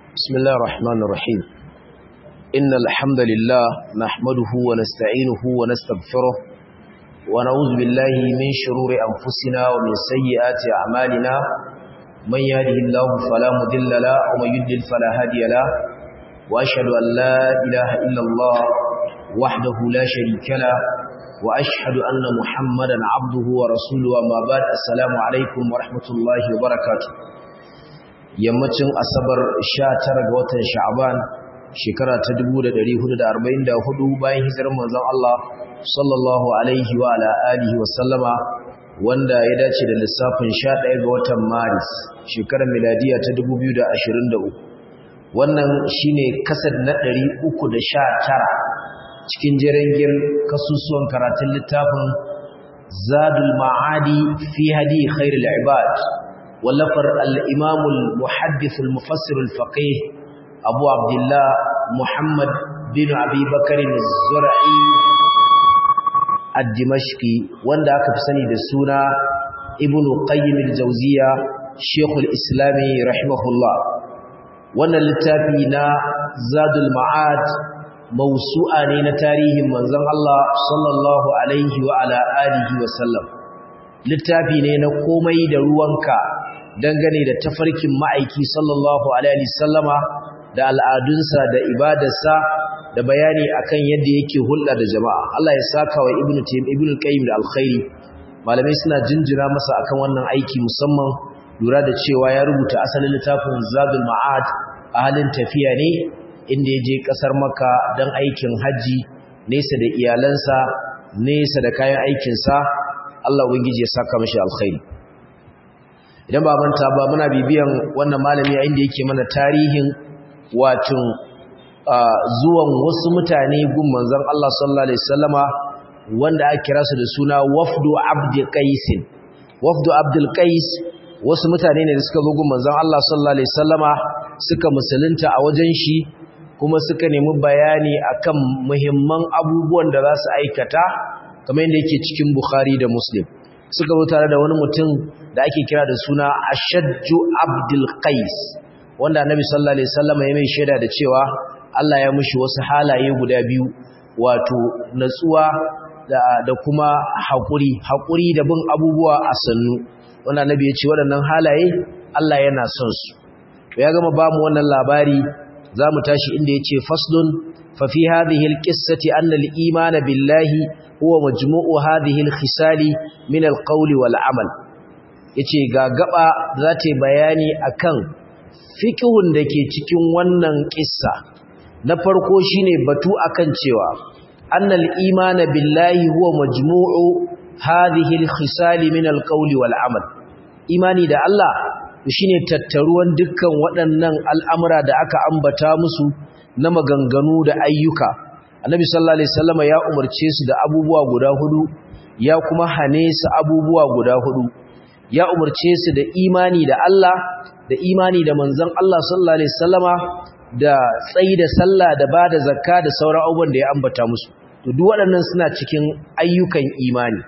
بسم الله الرحمن الرحيم إن الحمد لله نحمده ونستعينه ونستغفره ونعوذ بالله من شرور أنفسنا ومن سيئات أعمالنا من يهده الله فلا مضل له ومن يضلل فلا هادي له وأشهد أن لا إله إلا الله وحده لا شريك له وأشهد أن محمدا عبده ورسوله وما بعد السلام عليكم ورحمة الله وبركاته yammacin asabar 19 ga watan sha'aban shekara ta 1444 bayan hijirar manzon Allah sallallahu alaihi wa ala alihi wa sallama wanda ya dace da lissafin 11 ga watan maris shekarar miladiya ta 2023 wannan shine kasad na 319 cikin jerengin kasusuwan karatun littafin zadul ma'adi fi hadi khairul ibad ولفر الإمام المحدث المفسر الفقيه أبو عبد الله محمد بن أبي بكر الزرعي الدمشقي واندا كفسني دسونا ابن قيم الجوزية شيخ الإسلام رحمه الله وانا للتابينا زاد المعاد موسوعة نين تاريه منزل الله صلى الله عليه وعلى آله وسلم littafi ne na komai da ruwanka dangane da tafarkin ma'aiki sallallahu alaihi sallama da al'adunsa da ibadarsa da bayani akan yadda yake hulɗa da jama'a Allah ya saka wa ibnu tayyib ibnu qayyim da alkhairi malamai suna jinjira masa akan wannan aiki musamman lura da cewa ya rubuta asalin littafin zadul ma'ad a halin tafiya ne inda ya je kasar makka don aikin haji nesa da iyalansa nesa da kayan aikinsa Allah ubangiji ya saka mashi alkhairi idan ba manta ba muna bibiyan wannan malami a inda yake mana tarihin wato zuwan wasu mutane gun manzon Allah sallallahu alaihi wasallama wanda aka kira su da suna wafdu abd qais wafdu abdul qais wasu mutane ne da suka zo gun manzon Allah sallallahu alaihi wasallama suka musulunta a wajen shi kuma suka nemi bayani akan muhimman abubuwan da za su aikata kamar yadda yake cikin Bukhari da Muslim suka zo tare da wani mutum da ake kira da suna Ashajju Abdul Qais wanda Annabi sallallahu alaihi wasallam ya mai shaida da cewa Allah ya mushi wasu halaye guda biyu wato natsuwa da, da kuma hakuri hakuri da bin abubuwa a sannu wanda Annabi ya ce waɗannan halaye Allah yana son su to ya gama ba mu wannan labari zamu tashi inda yace faslun fa fi hadhihi alqissati anna al-iman billahi huwa majmu'u hadhihi al-khisali min al-qawli wal amal yace ga gaba za ta bayani akan fiqhun dake cikin wannan kissa na farko shine batu akan cewa annal imana billahi huwa majmu'u hadhihi al-khisali min al-qawli wal amal imani da Allah shine tattaruwan dukkan waɗannan al'amura da aka ambata musu na maganganu da ayyuka annabi sallallahu alaihi wasallama ya umarce su da abubuwa guda hudu ya kuma hane su abubuwa guda hudu ya umarce su da imani da Allah da imani da manzon Allah sallallahu alaihi wasallama da tsayi da sallah da bada zakka da sauran abubuwan da ya ambata musu to duk waɗannan suna cikin ayyukan imani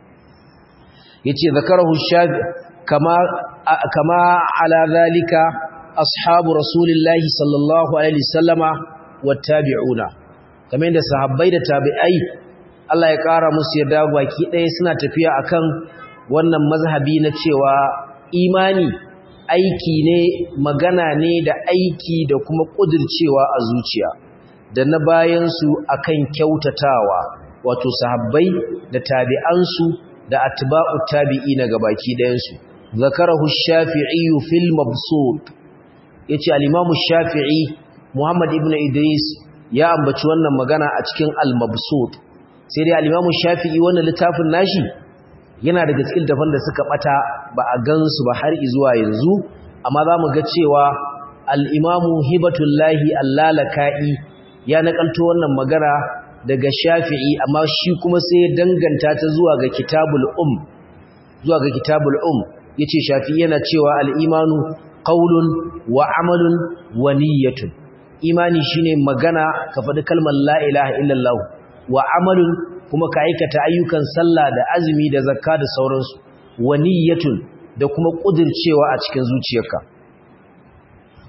yace zakarahu shafi kama kama ala zalika ashabu rasulillahi sallallahu alaihi wasallama wattabi'una kamar yadda sahabbai da tabi'ai Allah ya ƙara musu yadda baki ɗaya suna tafiya akan wannan mazhabi na cewa imani aiki ne magana ne da aiki da kuma ƙudircewa a zuciya da na bayansu akan kyautatawa wato sahabbai da tabi'ansu da atba'u tabi'i na gabaki ɗayansu zakarahu shafi'i fil mabsut yace al-imamu shafi'i muhammad ibn idris ya ambaci wannan magana a cikin al-mabsut sai dai al-Imam Shafi'i wannan littafin nashi yana daga cikin dafan da suka bata ba a gansu ba har zuwa yanzu amma zamu ga cewa al-Imam Hibatullahi Allalaka'i ya nakalto wannan magana daga Shafi'i amma shi kuma sai ya danganta ta zuwa ga Kitabul Um zuwa ga Kitabul Um yace Shafi'i yana cewa al-imanu qaulun wa amalun wa niyyatun imani shine magana ka faɗi kalmar la ilaha illallah wa amalun kuma ka aikata ayyukan sallah da azumi da zakka da sauransu wa niyyatun da kuma kudircewa a cikin zuciyarka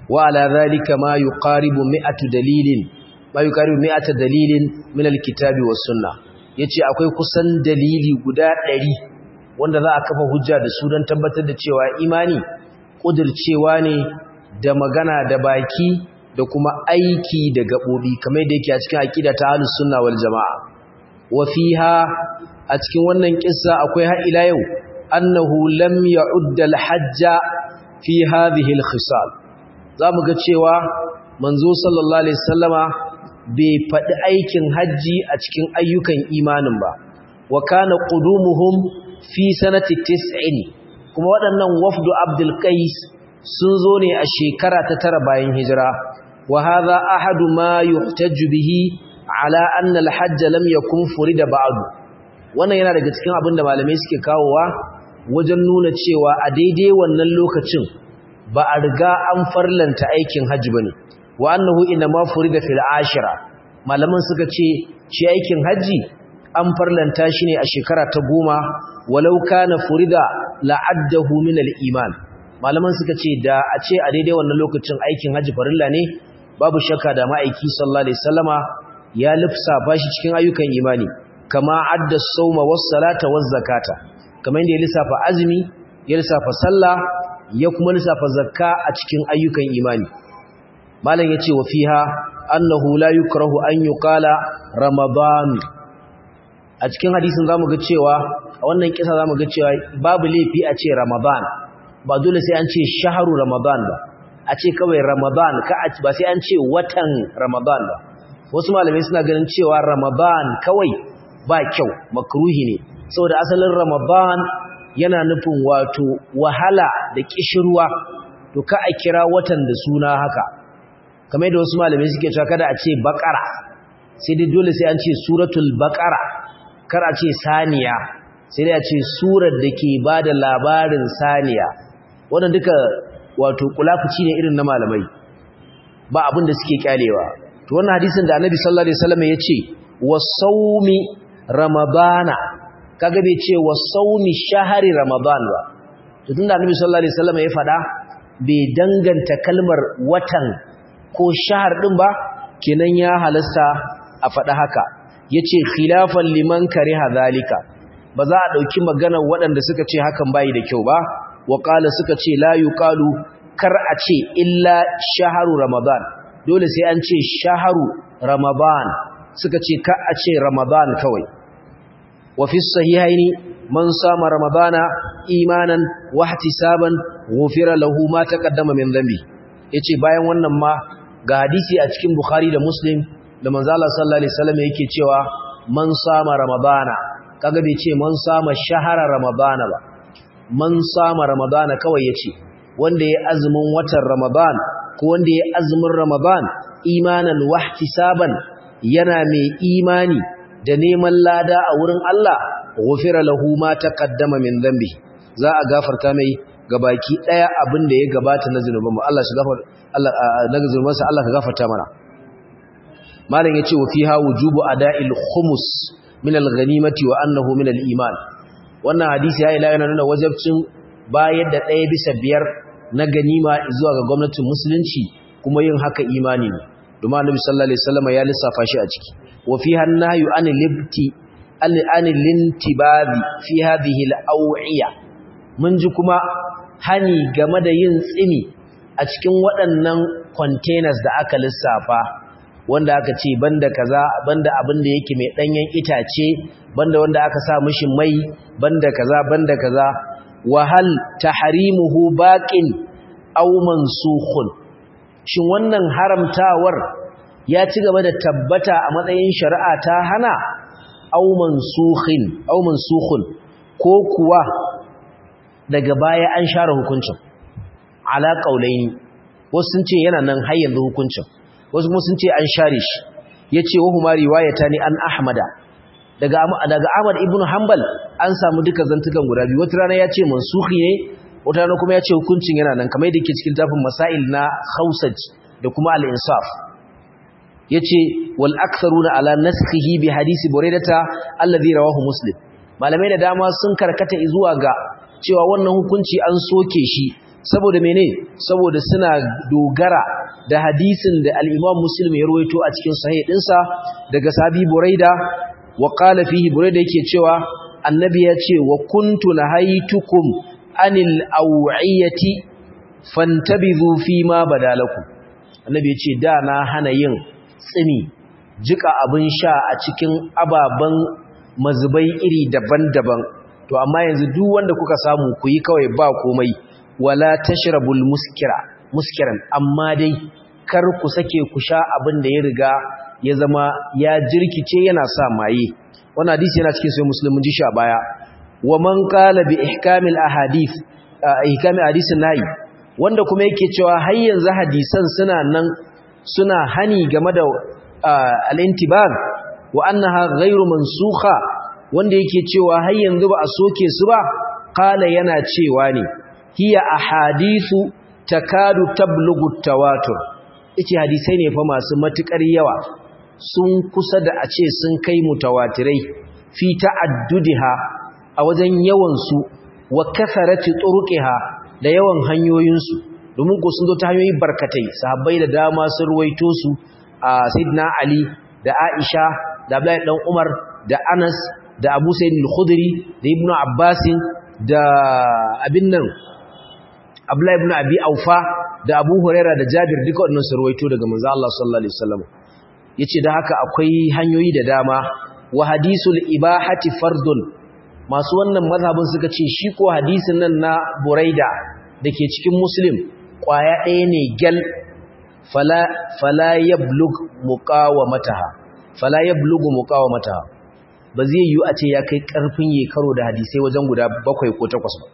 wa ala dhalika ma yuqaribu mi'atu dalilin ma yuqaribu mi'ata dalilin min alkitabi was sunnah yace akwai kusan dalili guda 100 wanda za a kafa hujja da su don tabbatar da cewa imani kudircewa ne da magana da baki da kuma aiki da gabobi kamar da yake a cikin aqida ta ahlus sunna wal jamaa wa fiha a cikin wannan kissa akwai har ila yau annahu lam ya'udda al-hajja fi hadhihi al-khisal zamu ga cewa manzo sallallahu alaihi wasallama bai faɗi aikin hajji a cikin ayyukan imanin ba wa kana qudumuhum fi sanati 90 kuma waɗannan wafdu abdul qais sun zo ne a shekara ta tara bayan hijira wa hadha ahadu ma yuhtaju bihi ala anna al-hajj lam yakun furida ba'du wannan yana daga cikin abin da malamai suke kawowa wajen nuna cewa a daidai wannan lokacin ba a riga an farlanta aikin hajji bane wa annahu inma furida fil ashira malaman suka ce shi aikin hajji an farlanta shi ne a shekara ta goma walau kana furida la'addahu min al-iman malaman suka ce da a ce a daidai wannan lokacin aikin hajji farilla ne babu shakka da ma'aiki sallallahu alaihi wasallama ya lifsafa shi cikin ayyukan imani kama adda sawma was salata waz zakata kamar yadda ya lissafa azumi ya lissafa sallah ya kuma lissafa zakka a cikin ayyukan imani malam yace wa fiha annahu la yukrahu an yuqala ramadan a cikin hadisin zamu ga cewa a wannan kisa zamu ga cewa babu laifi a ce ramadan ba dole sai an ce shahru ramadan ba a ce kawai ramadan ka ba sai an ce watan ramadan ba wasu malamai suna ganin cewa ramadan kawai ba kyau makruhi ne saboda asalin ramadan yana nufin wato wahala da kishirwa to ka a kira watan da suna haka kamar da wasu malamai suke cewa kada a ce baqara sai dai dole sai an ce suratul baqara kar a ce saniya sai dai a ce surar da ke bada labarin saniya wannan duka wato kulafuci ne irin na malamai ba abin da suke kyalewa to wannan hadisin da annabi sallallahu alaihi wasallam ya ce wasawmi ramadana kaga bai ce wasawmi shahari ramadan ba to tunda annabi sallallahu alaihi wasallam ya fada bai danganta kalmar watan ko shahar din ba kenan ya halasta a fada haka yace khilafan liman kariha zalika ba za a dauki maganar waɗanda suka ce hakan bai da kyau ba wa qala suka ce la yuqalu kar a ce illa shaharu ramadan dole sai an ce shaharu ramadan suka ce ka a ce ramadan kawai wa fi sahihaini man sama ramadana imanan wa ihtisaban ghufira lahu ma taqaddama min dhanbi yace bayan wannan ma ga hadisi a cikin bukhari da muslim da manzo Allah sallallahu alaihi wasallam yake cewa man sama ramadana kaga bai ce man sama shahara ramadana ba man sama ramadana kawai yace wanda ya azumin watan ramadan ko wanda ya azumin ramadan imanan wahtisaban yana mai imani da neman lada a wurin Allah ghufira lahu ma taqaddama min dhanbi za a gafarta mai gabaki daya abin da ya gabata na zinuban mu Allah shi gafar Allah daga zunubansa Allah ka gafarta mana malam yace wa fiha wujubu ada'il khumus min al-ghanimati wa annahu min al-iman wannan hadisi ya ila yana nuna wajibcin bayar da ɗaya bisa biyar na ganima zuwa ga gwamnatin musulunci kuma yin haka imani ne domin annabi sallallahu alaihi wasallam ya lissafa shi a ciki wa fiha an-nahyu an libti an lintibabi fi hadhihi al-aw'iya mun ji kuma hani game da yin tsimi a cikin waɗannan containers da aka lissafa wanda aka ce banda kaza banda abin da yake mai danyen itace banda wanda aka sa mishi mai banda kaza banda kaza wa hal tahrimuhu baqin aw mansukhun shin wannan haramtawar ya ci gaba da tabbata a matsayin shari'a ta hana aw mansukhin aw mansukhun ko kuwa daga baya an share hukuncin ala qaulaini wasu sun ce yana nan har yanzu hukuncin wasu kuma sun ce an share shi yace wa huma riwayatani an ahmada daga daga Ahmad ibn Hanbal an samu duka zantukan guda biyu wata rana yace mansukhi ne wata rana kuma yace hukuncin yana nan kamar yadda yake cikin tafin masail na Khausaj da kuma al-Insaf yace wal aktharuna ala naskhihi bi hadisi Buraidata alladhi rawahu Muslim malamai da dama sun karkata zuwa ga cewa wannan hukunci an soke shi saboda mene saboda suna dogara da hadisin da al-Imam Muslim ya rawaito a cikin sahih dinsa daga sahabi Buraida wa qala fihi Buraida yake cewa annabi ya ce wa kuntu nahaytukum anil aw'iyati fantabizu fi ma badalakum annabi ya ce da na hana yin tsini jika abin sha a cikin ababen mazubai iri daban-daban to amma yanzu duk wanda kuka samu ku yi kawai ba komai wala tashrabul muskira muskiran amma dai kar ku sake ku sha abin da ya riga ya zama ya jirkice yana sa maye wannan hadisi yana cikin sai muslimin ji sha baya wa man qala bi ihkamil ahadith ihkamil hadisin nayi wanda kuma yake cewa har yanzu hadisan suna nan suna hani game da al-intibah wa annaha ghairu mansukha wanda yake cewa har yanzu ba a soke su ba qala yana cewa ne hiya ahadithu takadu tablughu tawatur yace hadisai ne fa masu matukar yawa sun kusa da a ce sun kai mutawatirai fi ta'addudiha a wajen yawan su wa kasarati turuqiha da yawan hanyoyin su domin ko sun zo ta hanyoyi barkatai sahabbai da dama sun ruwaito su a sayyidina ali da aisha da abdullahi dan umar da anas da abu sayyid al-khudri da ibnu abbas da abin nan abdullahi ibn abi aufa da abu huraira da jabir duka wannan su ruwaito daga manzo Allah sallallahu alaihi wasallam yace da haka akwai hanyoyi da dama wa hadisul ibahati fardun masu wannan mazhabin suka ce shi ko hadisin nan na buraida dake cikin muslim kwaya ɗaya ne gal fala fala yablug muqawamataha fala yablugu muqawamataha ba zai yi a ce ya kai karfin yi karo da hadisai wajen guda bakwai ko takwas ba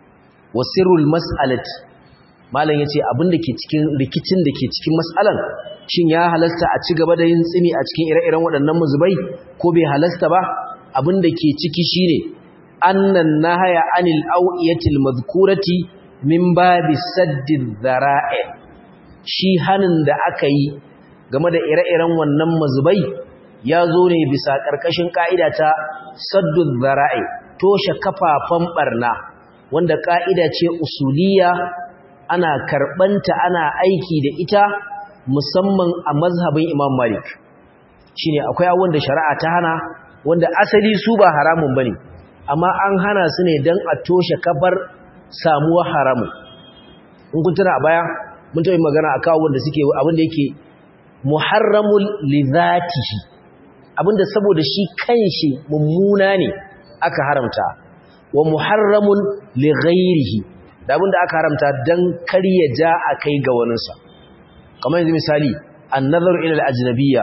wasirul mas'alati malam yace abin da ke cikin rikicin da ke cikin mas'alan shin ya halasta a ci gaba da yin tsimi a cikin ire-iren waɗannan muzubai ko bai halasta ba abin da ke ciki shine annan nahaya anil awiyatil madhkurati min babi saddid dhara'i shi hanin da aka yi game da ire-iren wannan muzubai ya zo ne bisa ƙarƙashin ƙa'ida ta saddud dhara'i toshe kafafan barna wanda ƙa'ida ce usuliya ana karɓanta ana aiki da ita musamman a mazhabin imam malik shi ne akwai awon da shari'a ta hana wanda asali su ba haramun ba ne amma an hana su ne don a toshe kafar samuwar haramun in kun tuna a baya mun taɓa magana a kawo wanda suke abinda yake muharramul lizatihi abinda saboda shi kanshi mummuna ne aka haramta wa muharramun li ghairihi da abinda aka haramta dan kar ya ja a kai ga waninsa kamar yanzu misali an-nazar ila al-ajnabiyya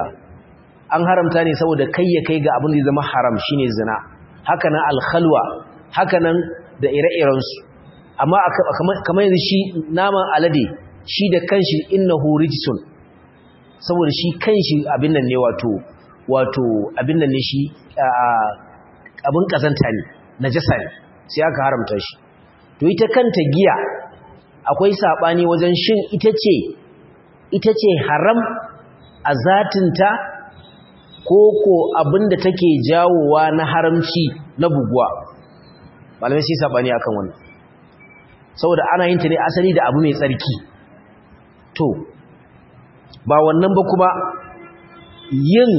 an haramta ne saboda kai ya kai ga abin da zama haram shine zina haka nan al-khalwa haka nan da ire-iren su amma kamar yanzu shi naman alade shi da kanshi innahu rijsun saboda shi kanshi abin nan ne wato wato abin nan ne shi abin kazanta ne najasa ne sai aka haramta shi to ita kanta giya akwai sabani wajen shin ita ce ita ce haram a zatinta ko ko abinda take jawowa na haramci na buguwa malamai sai sabani akan wannan saboda ana yin ta ne asali da abu mai tsarki to ba wannan ba kuma yin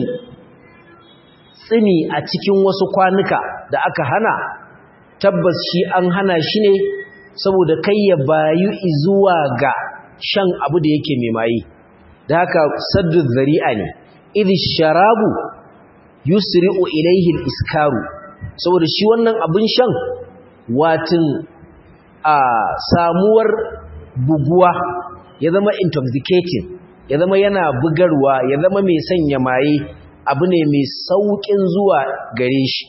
tsini a cikin wasu kwanuka da aka hana tabbas shi an hana shi ne saboda kai ya bayu zuwa ga shan abu da yake mai maye da haka saddu zari'a ne idh sharabu yusri'u ilayhi al-iskaru saboda shi wannan abin shan watin a samuwar buguwa ya zama intoxicating ya zama yana bugarwa ya zama mai sanya maye abu ne mai saukin zuwa gare shi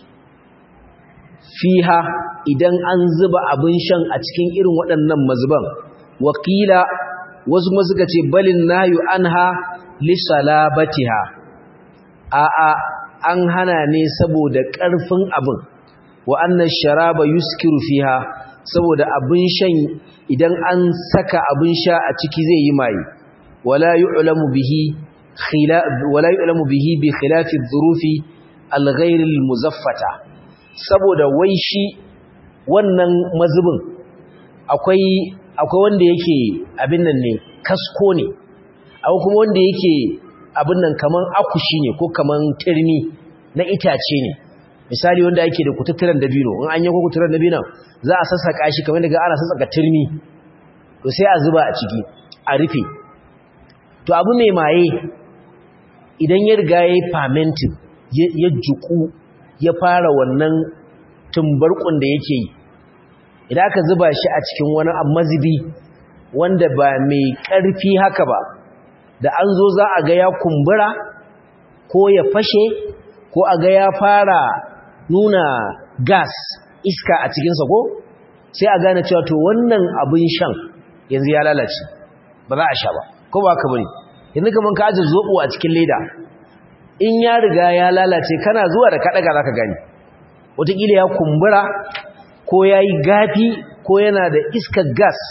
fiha idan an zuba abin shan a cikin irin waɗannan mazuban wakila wasu kuma suka ce balin nayu anha li salabatiha a a an hana ne saboda ƙarfin abin wa annan sharaba yuskiru fiha saboda abin shan idan an saka abin sha a ciki zai yi maye wala yu'lamu bihi khila wala yu'lamu bihi bi khilafi dhurufi al-ghayr al-muzaffata saboda wai shi wannan mazubin akwai akwai wanda yake abin nan ne kasko ne akwai kuma wanda yake abin nan kaman akushi ne ko kaman turmi na itace ne misali wanda yake da kututturen dabino in an yi ko kututturen dabino za a sassaka shi kamar daga ana sassaka turmi to sai a zuba a ciki a rufe to abu mai maye idan ya riga ya yi fermenting ya juku ya fara wannan tumbarkun da yake yi idan aka zuba shi a cikin wani mazubi wanda ba mai ƙarfi haka ba da an zo za a ga ya kumbura ko ya fashe ko a ga ya fara nuna gas iska a cikinsa ko sai a gane cewa to wannan abin shan yanzu ya lalace ba za a sha ba ko ba ka bane yanzu kaman ka ajiye zobo a cikin leda in ya riga ya lalace kana zuwa da kaɗaga za ka gani wataƙila ya kumbura ko ya yi gafi ko yana da iskar gas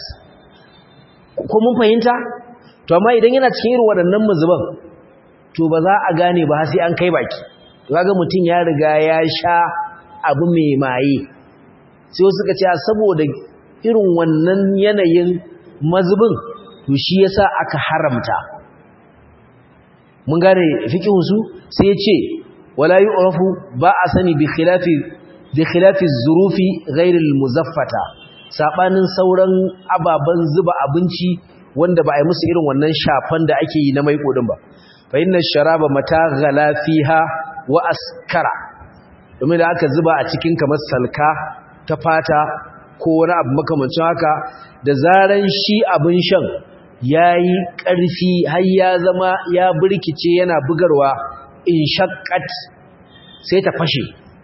ko mun fahimta to amma idan yana cikin irin waɗannan mazuban to ba za a gane ba sai an kai baki kaga mutum ya riga ya sha abu mai maye sai wasu suka ce saboda irin wannan yanayin mazubin to shi yasa aka haramta mun gane fiqhu su sai ya ce wala yu'rafu ba a sani bi khilafi bi khilafi zurufi ghayr muzaffata sabanin sauran ababan zuba abinci wanda ba a yi musu irin wannan shafan da ake yi na mai kodin ba fa inna sharaba mata ghala fiha wa askara domin da aka zuba a cikin kamar salka ta fata ko wani abu makamancin haka da zaran shi abin shan yayi ƙarfi har ya zama ya burkice yana bugarwa in shaqqat sai ta fashe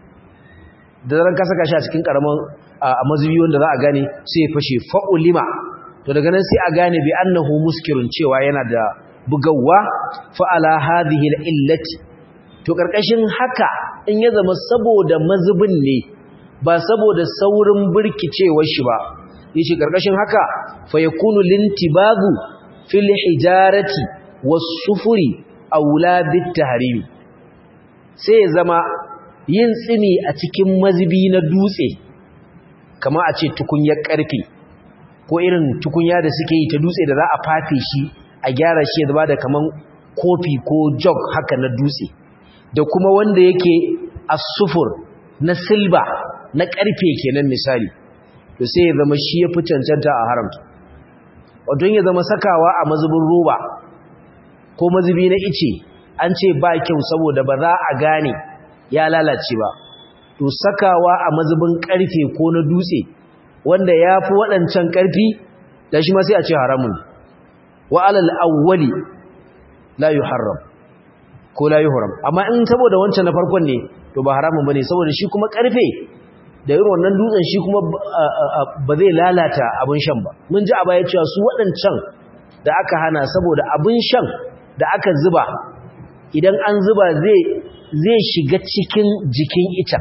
da zaran ka saka shi a cikin karaman a mazubi wanda za a gane sai ya fashe fa'ulima to daga nan sai a gane bi annahu muskirun cewa yana da bugawa fa'ala hadhihi al-illati to karkashin haka in ya zama saboda mazubin ne ba saboda saurin burkicewar shi ba yace karkashin haka fa yakunu lintibagu fil hijarati was-sufuri aula bit-tahrimi sai ya zama yin tsini a cikin mazubi na dutse kama a ce tukunyar karfe ko irin tukunya da suke yi ta dutse da za a fafe shi a gyara shi ya zama da kaman kofi ko jog haka na dutse da kuma wanda yake asufur na silba na karfe kenan misali to sai ya zama shi ya fi cancanta a haramta wato ya zama sakawa a mazubin roba ko mazubi na ice an ce ba kyau saboda ba za a gane ya lalace ba to sakawa a mazubin karfe ko na dutse wanda ya fi waɗancan karfi da shi ma sai a ce haramun wa alal awwali la yuharram ko la yuhram amma in saboda wancan na farkon ne to ba haramun bane saboda shi kuma karfe da irin wannan dutsen shi kuma ba zai lalata abin shan ba mun ji a baya cewa su waɗancan da aka hana saboda abin shan da aka zuba idan an zuba zai zai shiga cikin jikin ita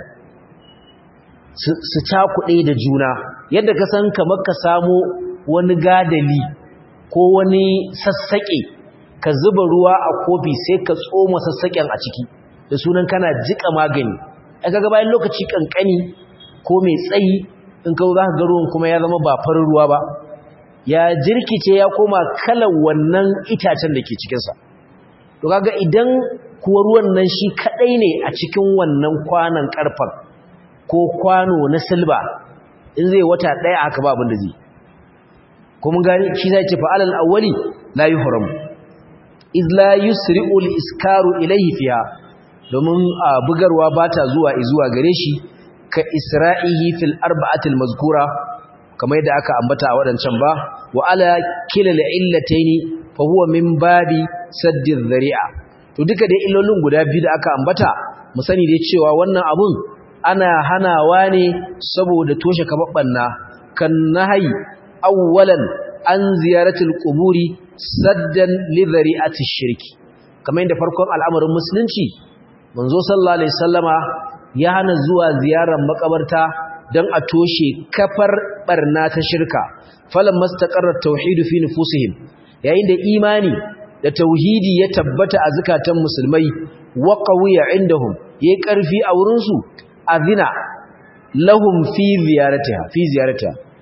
su cakuɗe da juna yadda ka san kamar ka samo wani gadali ko wani sassaƙe ka zuba ruwa a kofi sai ka tsoma sassaƙen a ciki da sunan kana jika magani a kaga bayan lokaci kankani ko mai tsayi in ka za ka ga ruwan kuma ya zama ba farin ruwa ba ya jirkice ya koma kalar wannan itacen da ke cikinsa to kaga idan kuwa ruwan nan shi kadai ne a cikin wannan kwanan karfan ko kwano na silba in zai wata daya aka ba abin da zai ko mun gani shi zai ce fa'alal awwali la yuhram iz la yusri'u al-iskaru ilayhi fiha domin bugarwa bata zuwa zuwa gare shi ka isra'ihi fil arba'ati al-mazkura kamar yadda aka ambata a wadancan ba wa ala kilal illataini fa huwa min babi saddi dhari'a to duka dai illolin guda biyu da aka ambata mu sani dai cewa wannan abun ana hanawa ne saboda toshe kababbanna kan nahyi awwalan an ziyaratul quburi saddan li dhari'ati shirki kamar yadda farkon al'amarin musulunci manzo sallallahu alaihi wasallama ya hana zuwa ziyarar makabarta dan a toshe kafar barna ta shirka falan mastaqarrat tauhid fi nufusihim yayin da imani da tauhidi ya tabbata a zakatan musulmai wa qawiya indahum yayi karfi a wurin su azina lahum fi ziyaratiha fi ziyaratiha a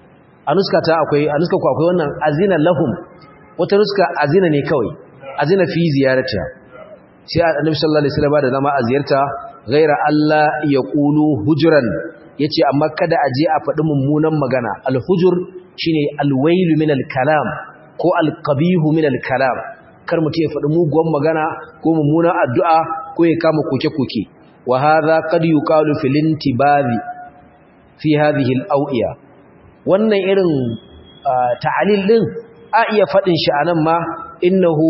a nuska ta akwai a nuska ku akwai wannan azina lahum wata nuska azina ne kawai azina fi ziyarata sai annabi sallallahu alaihi wasallam da zama a ziyarta ghaira Allah ya qulu hujran yace amma kada a je a faɗi mummunan magana al-hujur shine al-wailu min al-kalam ko al-qabihu min al-kalam kar mutum ya faɗi muguwan magana ko mummunan addu'a ko ya kama koke-koke wa hadha qad yuqalu fil intibazi fi hadhihi al-awiya wannan irin ta'alil din a iya faɗin shi anan ma innahu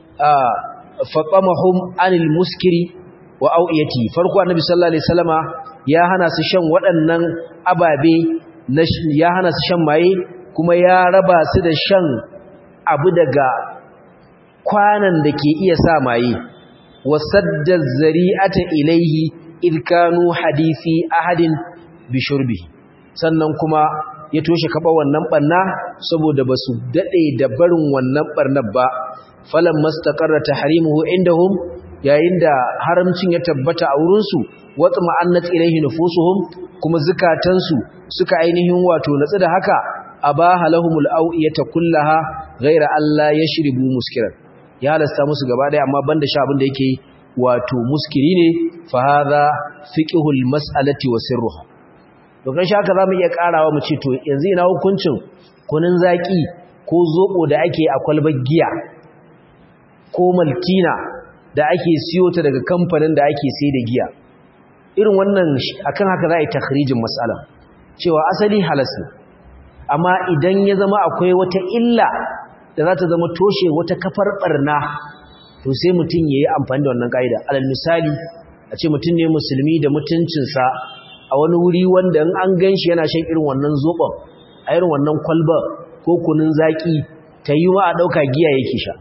fatamahum anil muskiri wa awiyati farko annabi sallallahu alaihi wasallama ya hana su shan waɗannan ababe ya hana su shan maye kuma ya raba su da shan abu daga kwanan da ke iya sa maye wasadda zari'ata ilaihi idkanu hadisi ahadin bi shurbihi sannan kuma ya toshe kaba wannan barna saboda basu dade da barin wannan barnar ba falan mastaqarra tahrimuhu indahum yayin da haramcin ya tabbata a wurin su watma annat ilaihi nufusuhum kuma zukatansu suka ainihin wato natsu da haka abaha lahumul awiyata kullaha ghaira alla yashribu muskiran ya halasta musu gaba daya amma banda sha abin da yake wato muskiri ne fa hadha fiqhul mas'alati wa sirruha to kan shaka zamu iya karawa mu ce to yanzu ina hukuncin kunun zaki ko zobo da ake a kwalbar giya ko maltina da ake siyo ta daga kamfanin da ake sai da giya irin wannan akan haka za a yi takhrijin mas'ala cewa asali halas ne amma idan ya zama akwai wata illa da za ta zama toshe wata kafar barna to sai mutum ya yi amfani da wannan ƙa'ida alal misali a ce mutum ne musulmi da mutuncinsa a wani wuri wanda in an gan shi yana shan irin wannan zoɓon a irin wannan kwalba ko kunun zaƙi ta yi wa a ɗauka giya yake sha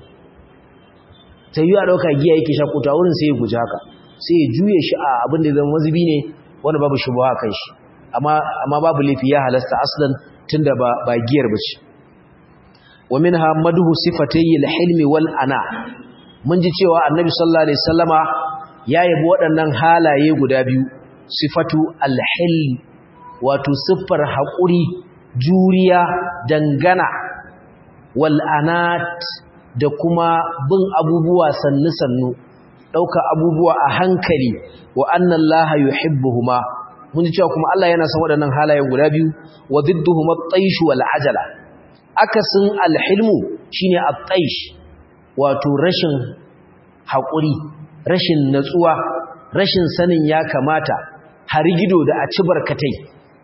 ta yi a ɗauka giya yake sha kuta wurin sai ya guji haka sai ya juye shi a abin da zama mazubi ne wanda babu shubuwa kan shi amma babu laifi ya halasta aslan tunda ba ba giyar bace wa minha madhu sifatay al-hilmi wal ana mun ji cewa annabi sallallahu alaihi wasallama ya yabi waɗannan halaye guda biyu sifatu al-hilm wato siffar haƙuri juriya dangana wal anat da kuma bin abubuwa sannu sannu ɗauka abubuwa a hankali wa anna allaha yuhibbuhuma mun ji cewa kuma Allah yana son waɗannan halayen guda biyu wa didduhum at-taysh wal ajala akasin al-hilmu shine at-taysh wato rashin haƙuri rashin natsuwa rashin sanin ya kamata harigido da a ci barkatai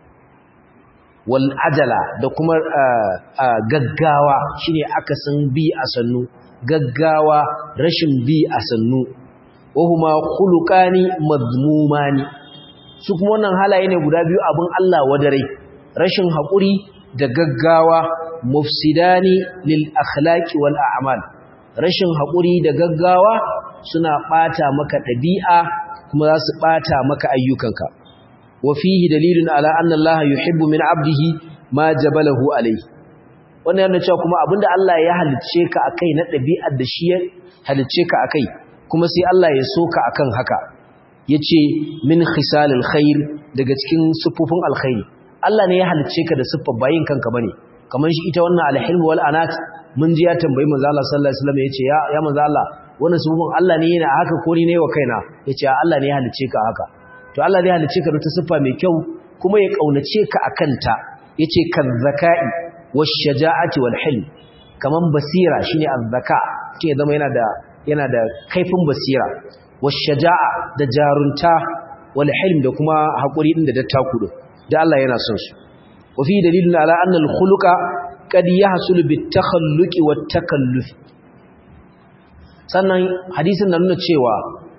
wal ajala da kuma gaggawa shine akasin bi a sannu gaggawa rashin bi a sannu wa huma khuluqani madmumani su kuma wannan halaye ne guda biyu abin Allah wadare rashin haƙuri da gaggawa mufsidani lil akhlaqi wal a'mal rashin haƙuri da gaggawa suna ɓata maka ɗabi'a kuma za su ɓata maka ayyukanka wa fihi dalilun ala anna Allah yuhibbu min 'abdihi ma jabalahu alayhi wannan yana cewa kuma abinda Allah ya halicce ka akai na ɗabi'ar da shi ya halicce ka akai kuma sai Allah ya soka akan haka yace min khisalil khair daga cikin sufufin alkhairi Allah ne ya halicce ka da siffar bayin kanka bane kamar shi ita wannan alhilm wal anat mun ji ya tambayi manzo Allah sallallahu alaihi wasallam yace ya ya manzo Allah wannan sufufin Allah ne yana haka ko ni ne wa kaina yace Allah ne ya halicce ka haka to Allah ne ya halicce ka da ta siffa mai kyau kuma ya kaunace ka akan ta yace kan zakai wash shaja'ati wal hilm kaman basira shine az-zaka ke zama yana da yana da kaifin basira washaja'a da jarunta wal hilm da kuma hakuri din da dattaku din da Allah yana son su wa fi dalilun ala anna al khuluqa qad yahsulu bit takhalluqi wat takalluf sannan hadisin nan nuna cewa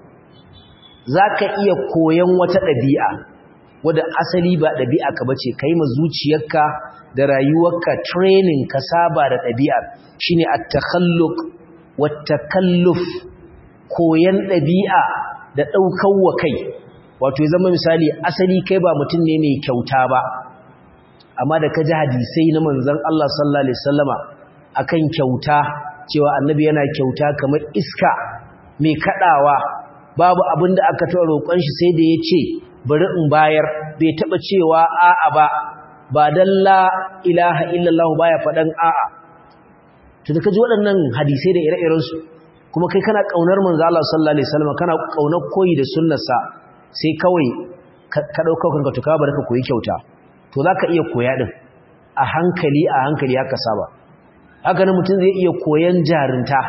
zaka iya koyan wata dabi'a wanda asali ba dabi'a ka bace kai ma zuciyarka da rayuwarka training ka saba da dabi'ar shine at takhalluq wat takalluf koyan ɗabi'a da ɗaukar wa kai wato ya zama misali asali kai ba mutum ne mai kyauta ba amma da ka ji hadisai na manzan Allah sallallahu Alaihi wasallama akan kyauta cewa annabi yana kyauta kamar iska mai kaɗawa babu abin da aka taɓa roƙon shi sai da ya ce bari in bayar bai taɓa cewa a'a ba ba dan la ilaha illallah baya faɗan a'a to da kaji waɗannan hadisai da ire-iren su kuma kai kana kaunar manzo Allah sallallahu alaihi wasallam kana kaunar koyi da sunnarsa sai kawai ka dauka kanka to ka bar ka koyi kyauta to zaka iya koya din a hankali a hankali haka saba haka nan mutum zai iya koyan jarinta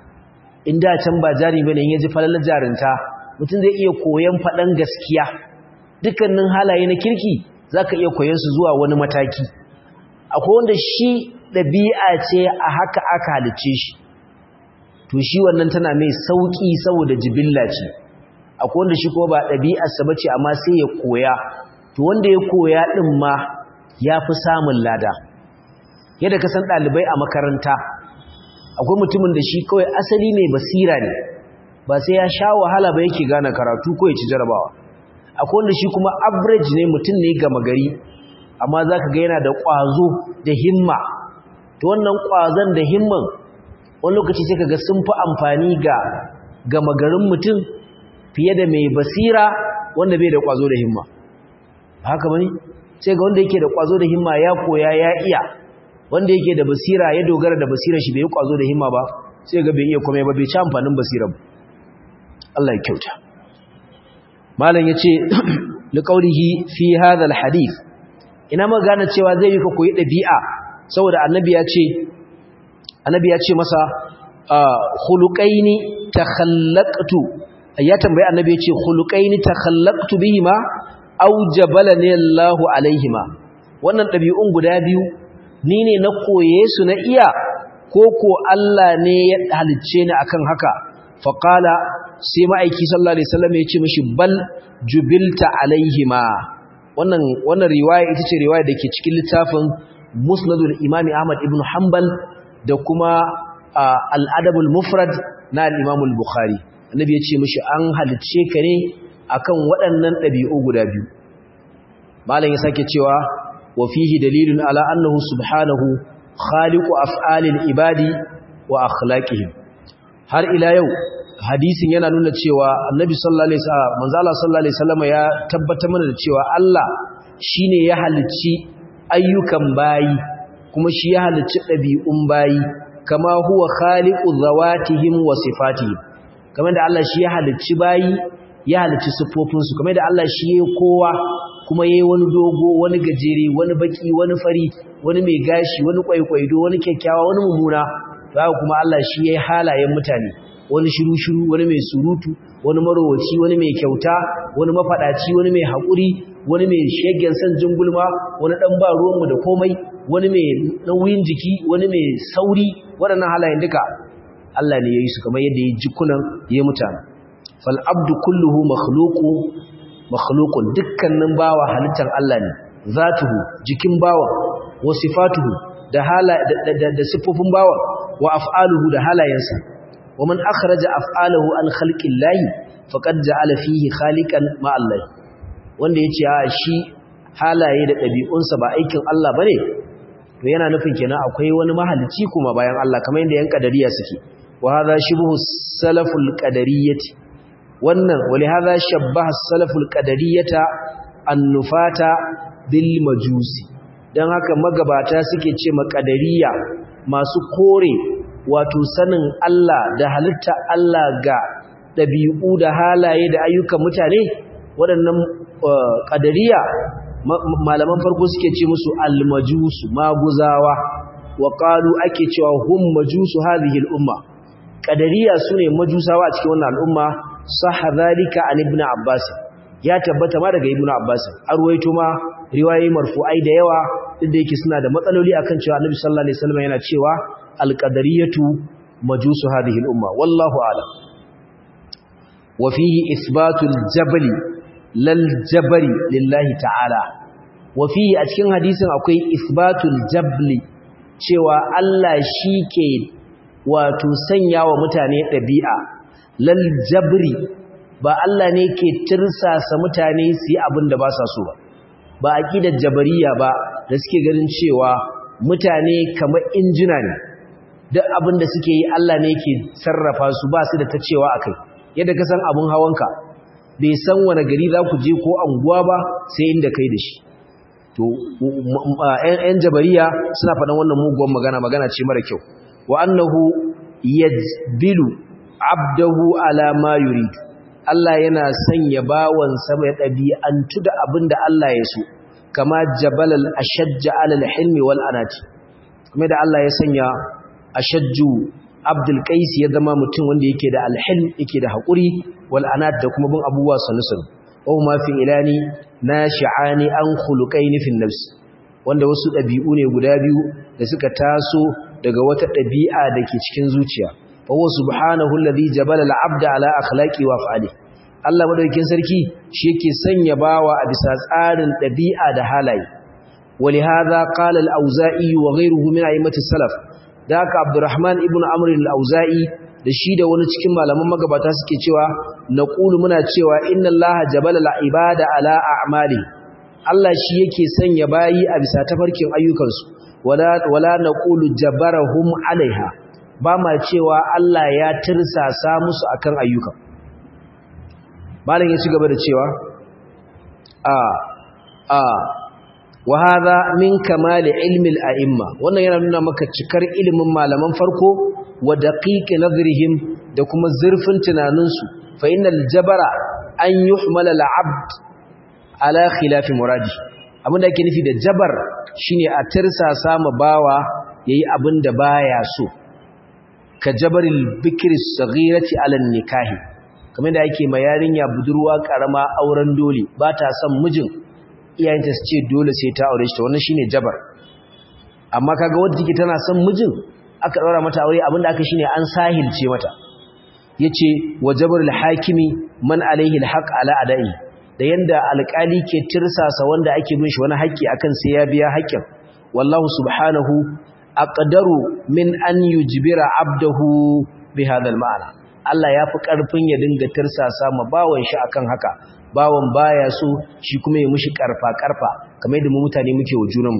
in da can ba jari bane in yaji falalar jarinta mutum zai iya koyan faɗan gaskiya dukkanin halaye na kirki zaka iya koyan su zuwa wani mataki akwai wanda shi ɗabi'a ce a haka aka halicce shi to shi wannan tana mai sauki saboda jibilla ce akwai wanda shi kuma ba ɗabi'arsa bace amma sai ya koya to wanda ya koya ɗin ma ya fi samun lada yadda ka san ɗalibai a makaranta akwai mutumin da shi kawai asali mai basira ne ba sai ya sha wahala ba yake gane karatu ko ya ci jarabawa akwai wanda shi kuma average ne mutum ne gama gari amma za ka ga yana da ƙwazo da himma to wannan ƙwazon da himman wani lokaci sai ka ga sun fi amfani ga gama garin mutum fiye da mai basira wanda bai da ƙwazo da himma haka bane sai ga wanda yake da ƙwazo da himma ya koya ya iya wanda yake da basira ya dogara da basirar shi bai yi ƙwazo da himma ba sai ga bai iya komai ba bai ci amfanin basirar ba Allah ya kyauta malam yace liqaulihi fi hadha alhadith ina ma gane cewa zai yi ka koyi dabi'a saboda annabi ya ce annabi ya ce masa khuluqaini takhallaqtu ya tambayi annabi ya ce khuluqaini takhallaqtu bihima aw jabalani Allahu alaihima wannan dabi'un guda biyu ni ne na koye su na iya ko ko Allah ne ya halicce ni akan haka faqala sai ma'aiki sallallahu alaihi wasallam ya ce mishi bal jubilta alaihima wannan wannan riwaya ita ce riwaya dake cikin littafin musnadul imami ahmad ibn hanbal da kuma al-adabul mufrad na al-imam al-bukhari annabi ya ce mishi an halicce ka ne akan waɗannan ɗabi'u guda biyu malam ya sake cewa wa fihi dalilun ala annahu subhanahu khaliqu af'alil ibadi wa akhlaqihim har ila yau hadisin yana nuna cewa annabi sallallahu alaihi wasallam manzo Allah sallallahu alaihi wasallam ya tabbatar mana da cewa Allah shine ya halicci ayyukan bayi kuma shi ya halicci ɗabi'un bayi kama huwa khaliqu zawatihim wa sifatihim kamar da Allah shi ya halicci bayi ya halicci siffofinsu kamar da Allah shi ya kowa kuma yayi wani dogo wani gajere wani baki wani fari wani mai gashi wani kwaikwaido wani kyakkyawa wani mummuna to haka kuma Allah shi yayi halayen mutane wani shiru-shiru wani mai surutu wani marowaci wani mai kyauta wani mafadaci wani mai haƙuri wani mai shegen san jingulma wani ɗan ba ruwanmu da komai wani mai nauyin jiki wani mai sauri waɗannan halayen duka Allah ne ya yi su kamar yadda ya jikunan ya mutane fal abdu kulluhu makhluqu makhluqun dukkanin bawa halittar Allah ne zatuhu jikin bawa wa sifatuhu da hala da sifofin bawa wa af'aluhu da halayensa ومن أخرج أفعاله عن خلق الله فقد جعل فيه خالقا مع الله wanda yace a shi halaye da ɗabi'unsa ba aikin Allah bane to yana nufin kenan akwai wani mahalicci kuma bayan Allah kamar yadda yan kadariya suke wa hadha shibhu salaful qadariyyati wannan wali hadha shabbaha salaful qadariyata annufata bil majusi dan haka magabata suke ce makadariya masu kore wato sanin Allah da halitta Allah ga ɗabi'u da halaye da ayyukan mutane waɗannan ƙadariya malaman farko suke ce musu almajusu maguzawa wa ƙalu ake cewa hum majusu hadhihi al'umma ƙadariya sune majusawa a cikin wannan al'umma sahha zalika an ibn abbas ya tabbata ma daga ibn abbas arwaito ma riwayoyi marfu'ai da yawa duk da yake suna da matsaloli akan cewa annabi sallallahu alaihi wasallam yana cewa alƙadariyatu majusu hadhihi al'umma wallahu a'lam wa fihi isbatul jabali lal jabari lillahi ta'ala wa fihi a cikin hadisin akwai isbatul jabli cewa Allah ke wato sanya wa mutane ɗabi'a lal jabri ba Allah ne ke tirsasa mutane su yi abin da ba sa so ba ba aqidar jabariya ba da suke ganin cewa mutane kamar injina ne duk abin da suke yi Allah ne ke sarrafa su ba su da ta cewa akai yadda ka san abun hawanka bai san wani gari za ku je ko anguwa ba sai inda kai da shi to ƴan jabariya suna faɗan wannan muguwar magana magana ce mara kyau wa annahu yajbilu abdahu ala ma yurid Allah yana sanya bawan sa mai ɗabi'antu da abinda Allah ya so kama jabalal ashajja ala al-hilmi wal anati kuma da Allah ya sanya ashajju abdul qais ya zama mutum wanda yake da alhilm yake da hakuri wal anat da kuma bin abubuwa sanusun aw ma fi ilani nashi'ani an khuluqaini fil nafs wanda wasu dabi'u ne guda biyu da suka taso daga wata dabi'a dake cikin zuciya fa huwa subhanahu alladhi jabala al-abda ala akhlaqi wa af'ali Allah madaukakin sarki shi yake sanya bawa a bisa tsarin dabi'a da halaye ولهذا قال الأوزائي وغيره من أئمة السلف ذاك عبد الرحمن ابن عمرو الأوزائي da shi da wani cikin malaman magabata suke cewa naqulu muna cewa inna allaha jabala al-ibada ala a'mali Allah shi yake sanya bayi a bisa tafarkin ayyukansu wala wala naqulu jabarahum alaiha ba ma cewa Allah ya tirsasa musu akan ayyuka malam ya ci gaba da cewa a a wa hadha min kamali ilmi al-a'imma wannan yana nuna maka cikar ilimin malaman farko wa daqiqi nazrihim da kuma zurfin tunaninsu fa innal jabara an yuhmala al-abd ala khilafi muradi abinda ake nufi da jabar shine a tirsasa ma bawa yayi abinda baya so ka jabaril bikri saghirati ala nikahi kamar da ake ma yarinya budurwa karama auren dole ba ta son mijin iyayenta su ce dole sai ta aure shi to wannan shine jabar amma kaga wanda take tana son mijin aka daura mata aure abinda aka shine an sahilce mata yace wa jabarul hakimi man alaihi alhaq ala adai da yanda alƙali ke tirsasa wanda ake bin shi wani haƙƙi akan sai ya biya haƙƙin wallahu subhanahu aqdaru min an yujbira abdahu bi hadha alma'na Allah ya fi ƙarfin ya dinga tirsasa ma bawon shi akan haka bawon baya so shi kuma ya mushi karfa karfa kamar yadda mu mutane muke wa junanmu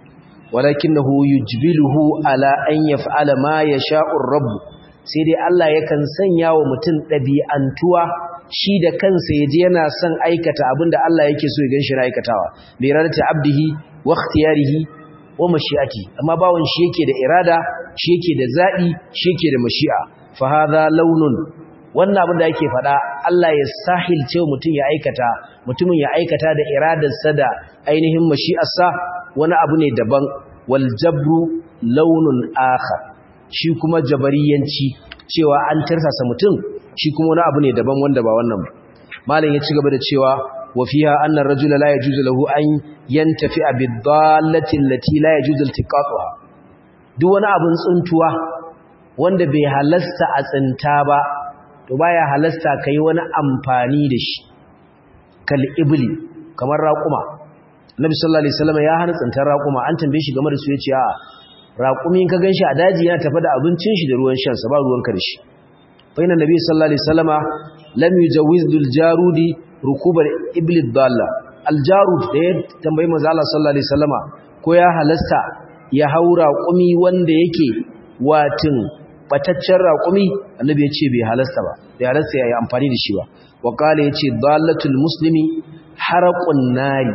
walakinahu yujbiluhu ala an yaf'ala ma yasha'u ar-rabb sai dai Allah yakan sanya wa mutum dabi'antuwa shi da kansa yaje yana son aikata abinda Allah yake so ya ganshi na aikatawa bi iradati abdihi wa ikhtiyarihi wa mashi'ati amma bawon shi yake da irada shi yake da zabi shi yake da mashi'a fa hadha launun wannan abin da yake faɗa Allah ya sahilce mutum ya aikata mutumin ya aikata da iradarsa da ainihin mashi'arsa wani abu ne daban wal jabru launun akhar shi kuma jabariyanci cewa an tarsasa mutum shi kuma wani abu ne daban wanda ba wannan ba malam ya ci gaba da cewa wa fiha anna ar-rajula la yajuzu lahu an yantafi'a bid-dallati allati la yajuzu iltiqatuha duk wani abun tsuntuwa wanda bai halasta a tsinta ba to baya halasta kai wani amfani da shi kal ibli kamar raquma Nabi sallallahu alaihi wasallam ya hana tsintar raquma an tambaye shi game da su yace a raqumi in ka ganshi a daji yana tafi da abincin shi da ruwan shan sa ba ruwan karshe fa inna nabi sallallahu alaihi wasallama lam yujawiz dul jarudi rukubal ibli dalla al jarud da ya tambayi manzo Allah sallallahu alaihi wasallama ko ya halasta ya haura raqumi wanda yake watin bataccen raƙumi annabi ya ce bai halasta ba bai halasta ya yi amfani da shi ba wa ƙala ya ce dalatul musulmi haraƙun nari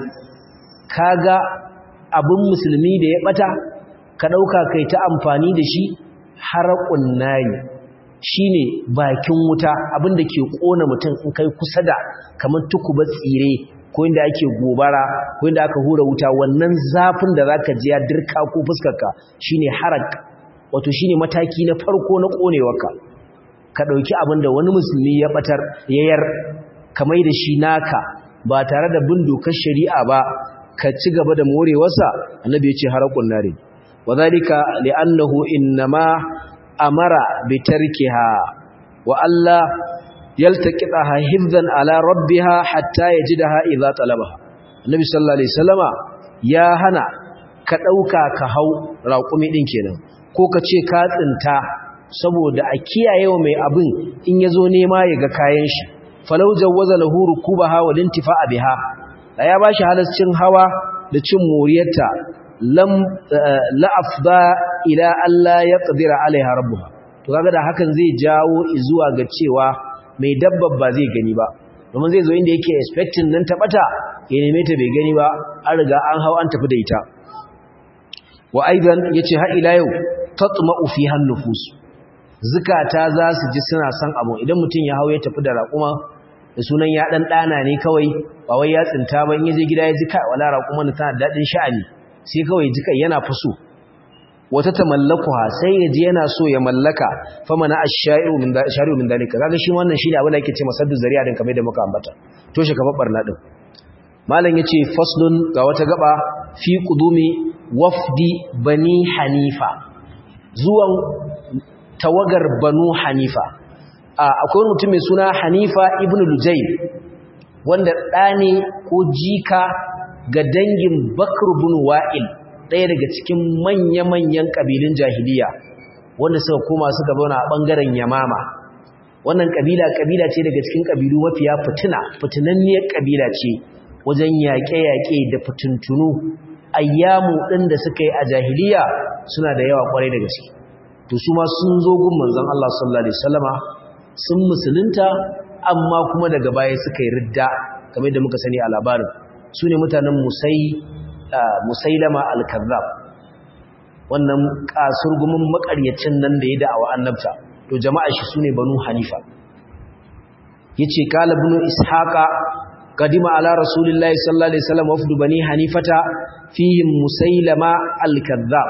kaga abin musulmi da ya ɓata ka ɗauka kai ta amfani da shi haraƙun nari shi ne bakin wuta abin da ke ƙona mutum in kai kusa da kamar tukuba tsire ko inda ake gobara ko inda aka hura wuta wannan zafin da za ka ji ya dirka ko fuskarka shi ne harak wato shine mataki na farko na konewarka ka dauki abin da wani musulmi ya batar yayar kamar da shi naka ba tare da bin dokar shari'a ba ka ci gaba da morewarsa annabi ya ce harakun nare wadhalika li'annahu innama amara bi tarkiha wa alla yaltaqitaha hifzan ala rabbiha hatta yajidaha idza talabaha annabi sallallahu alaihi wasallama ya hana ka dauka ka hau raƙumi din kenan ko ka ce ka tsinta saboda a kiyaye wa mai abin in ya zo nema ya ga kayan shi falau jawwaza lahu rukubaha wal intifa'a biha da ya bashi halascin hawa da cin moriyarta lam la afda ila alla yaqdira alaiha rabbuha to kaga da hakan zai jawo zuwa ga cewa mai dabbar ba zai gani ba domin zai zo inda yake expecting nan taɓata ya neme ta bai gani ba an riga an hau an tafi da ita wa aidan yace har ila yau tatma'u fi hannufus zukata za su ji suna son abu idan mutum ya hau ya tafi da raƙuma da sunan ya dan dana ne kawai ba wai ya tsinta ba in yaje gida ya ji kai wala raƙuma tana dadin sha'ani sai kawai ji kai yana fuso wata tamallakuha sai ya ji yana so ya mallaka famana ash-sha'iru min shari'u min dalika kaga shi wannan shine abin da yake ce masaddu zari'a din kamar da muka ambata to shi kamar barna din malam yace faslun ga wata gaba fi qudumi wafdi bani hanifa zuwan tawagar banu hanifa akwai wani mutum mai suna hanifa ibn lujayl wanda ɗane ko jika ga dangin bakr bin wa'il ɗaya daga cikin manya-manyan ƙabilun jahiliya wanda suka koma suka zauna a ɓangaren yamama wannan ƙabila ƙabila ce daga cikin ƙabilu mafiya fitina fitinanniyar ƙabila ce wajen yaƙe-yaƙe da fitintunu ayyamu ɗin da suka yi a jahiliya suna da yawa ƙwarai da gaske to su ma sun zo gun manzon Allah sallallahu alaihi wasallama sun musulunta amma kuma daga baya suka yi ridda kamar da muka sani a labarin su ne mutanen musai musailama al-kazzab wannan kasurgumin makaryacin nan da ya da'awa annabta to jama'a shi sune banu hanifa yace qala ibn ishaqa qadima ala rasulillahi sallallahu alaihi wasallam wafdu bani hanifata fihim musailama al-kazzab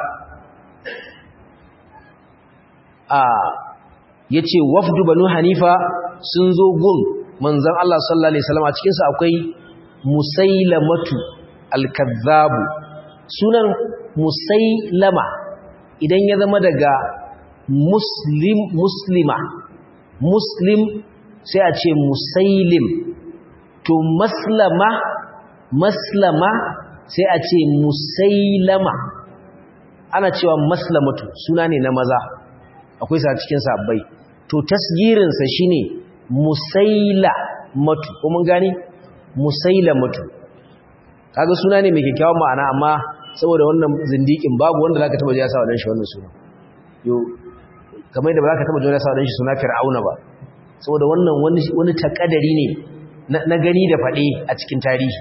a yace wafdu banu hanifa sun zo gun manzon Allah sallallahu alaihi wasallam a cikin su akwai musailamatu al-kazzabu sunan musailama idan ya zama daga muslim muslima muslim sai a ce musailim to maslama maslama sai a ce musailama ana cewa maslamatu suna ne na maza akwai sa cikin sabbai to tasgirinsa shine musaila matu ko mun gane musaila matu kaga suna ne mai kyakkyawan ma'ana amma saboda wannan zindikin babu wanda zaka taba ji ya sa wadan shi wannan suna yo kamar da ba zaka taba ji ya sa wadan shi suna fir'auna ba saboda wannan wani wani takadari ne na gani da fade a cikin tarihi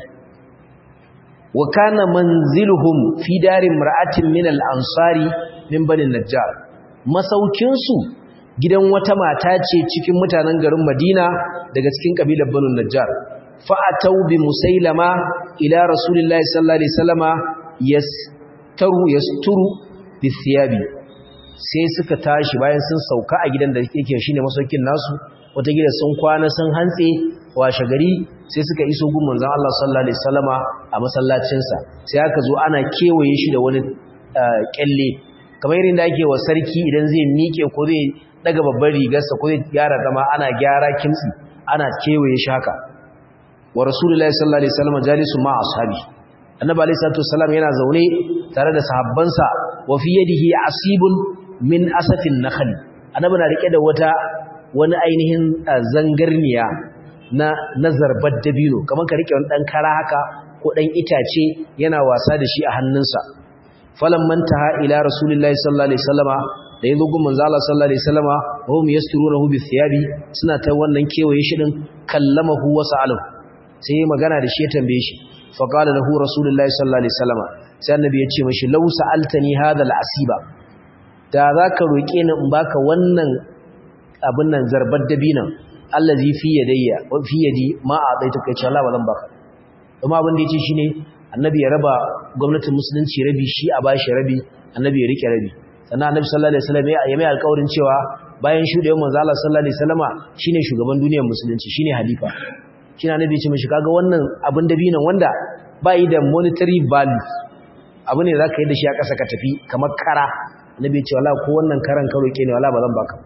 wa kana manziluhum fi darin mar'atin min al-ansari min bani najjar masaukin su gidan wata mata ce cikin mutanen garin Madina daga cikin kabilar Banu Najjar fa'atau bi musailama ila rasulillahi sallallahu alaihi wasallama yastaru yasturu bi thiyabi sai suka tashi bayan sun sauka a gidan da yake shine masaukin nasu wata gida sun kwana sun hantse washe gari sai suka iso gun manzon Allah sallallahu alaihi wasallama a masallacin sa sai aka zo ana kewaye shi da wani kyalle kamar irin da ake wa sarki idan zai miƙe ko zai daga babbar rigarsa ko zai gyara zama ana gyara kimtsi ana kewaye shi haka wa rasulullahi sallallahu alaihi wasallam jalisu ma ashabi annabi alaihi salatu wasallam yana zaune tare da sahabbansa wa fi yadihi asibun min asafin nakhl annabi na rike da wata wani ainihin zangarniya na nazarbar dabino kamar ka rike wani dan kara haka ko dan itace yana wasa da shi a hannunsa falamman taha ila rasulullahi sallallahu alaihi wasallama da yanzu gun manzo Allah sallallahu alaihi wasallama wa hum yasturunahu bi thiyabi suna ta wannan kewaye shi din kallamahu wa sa'alahu sai magana da shi ya tambaye shi fa qala lahu rasulullahi sallallahu alaihi wasallama sai annabi ya ce mishi law sa'altani hadha al-asiba da zaka roke ni in baka wannan abin nan zarbar dabinan allazi fi yadayya wa fi yadi ma a'taita kai Allah ba zan baka kuma abin da yace shine annabi ya raba gwamnatin musulunci rabi shi a bashi rabi annabi ya rike rabi sannan annabi sallallahu alaihi wasallam ya mai alƙawarin cewa bayan shudewar manzo Allah sallallahu alaihi wasallama shine shugaban duniyar musulunci shine halifa shine annabi ya ce mishi kaga wannan abin dabinan wanda bai da monetary value abu ne zaka yi da shi a ƙasa ka tafi kamar kara annabi ya ce wallahi ko wannan karan ka roke ne wallahi ba zan baka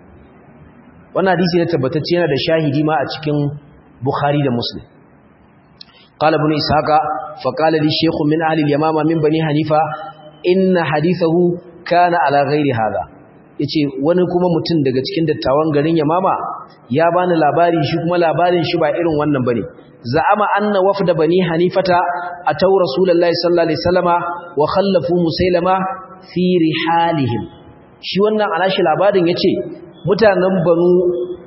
wannan hadisi ne tabbatacce yana da shahidi ma a cikin Bukhari da Muslim قال ابن إسحاق فقال لي شيخ من أهل اليمامة من بني حنيفة إن حديثه كان على غير هذا yace wani kuma mutum daga cikin dattawan garin Yamama ya bani labari shi kuma labarin shi ba irin wannan bane za'ama anna wafda bani hanifata ataw rasulullahi sallallahu alaihi wasallama wa khallafu musailama fi rihalihim shi wannan alashi labarin yace mutanen banu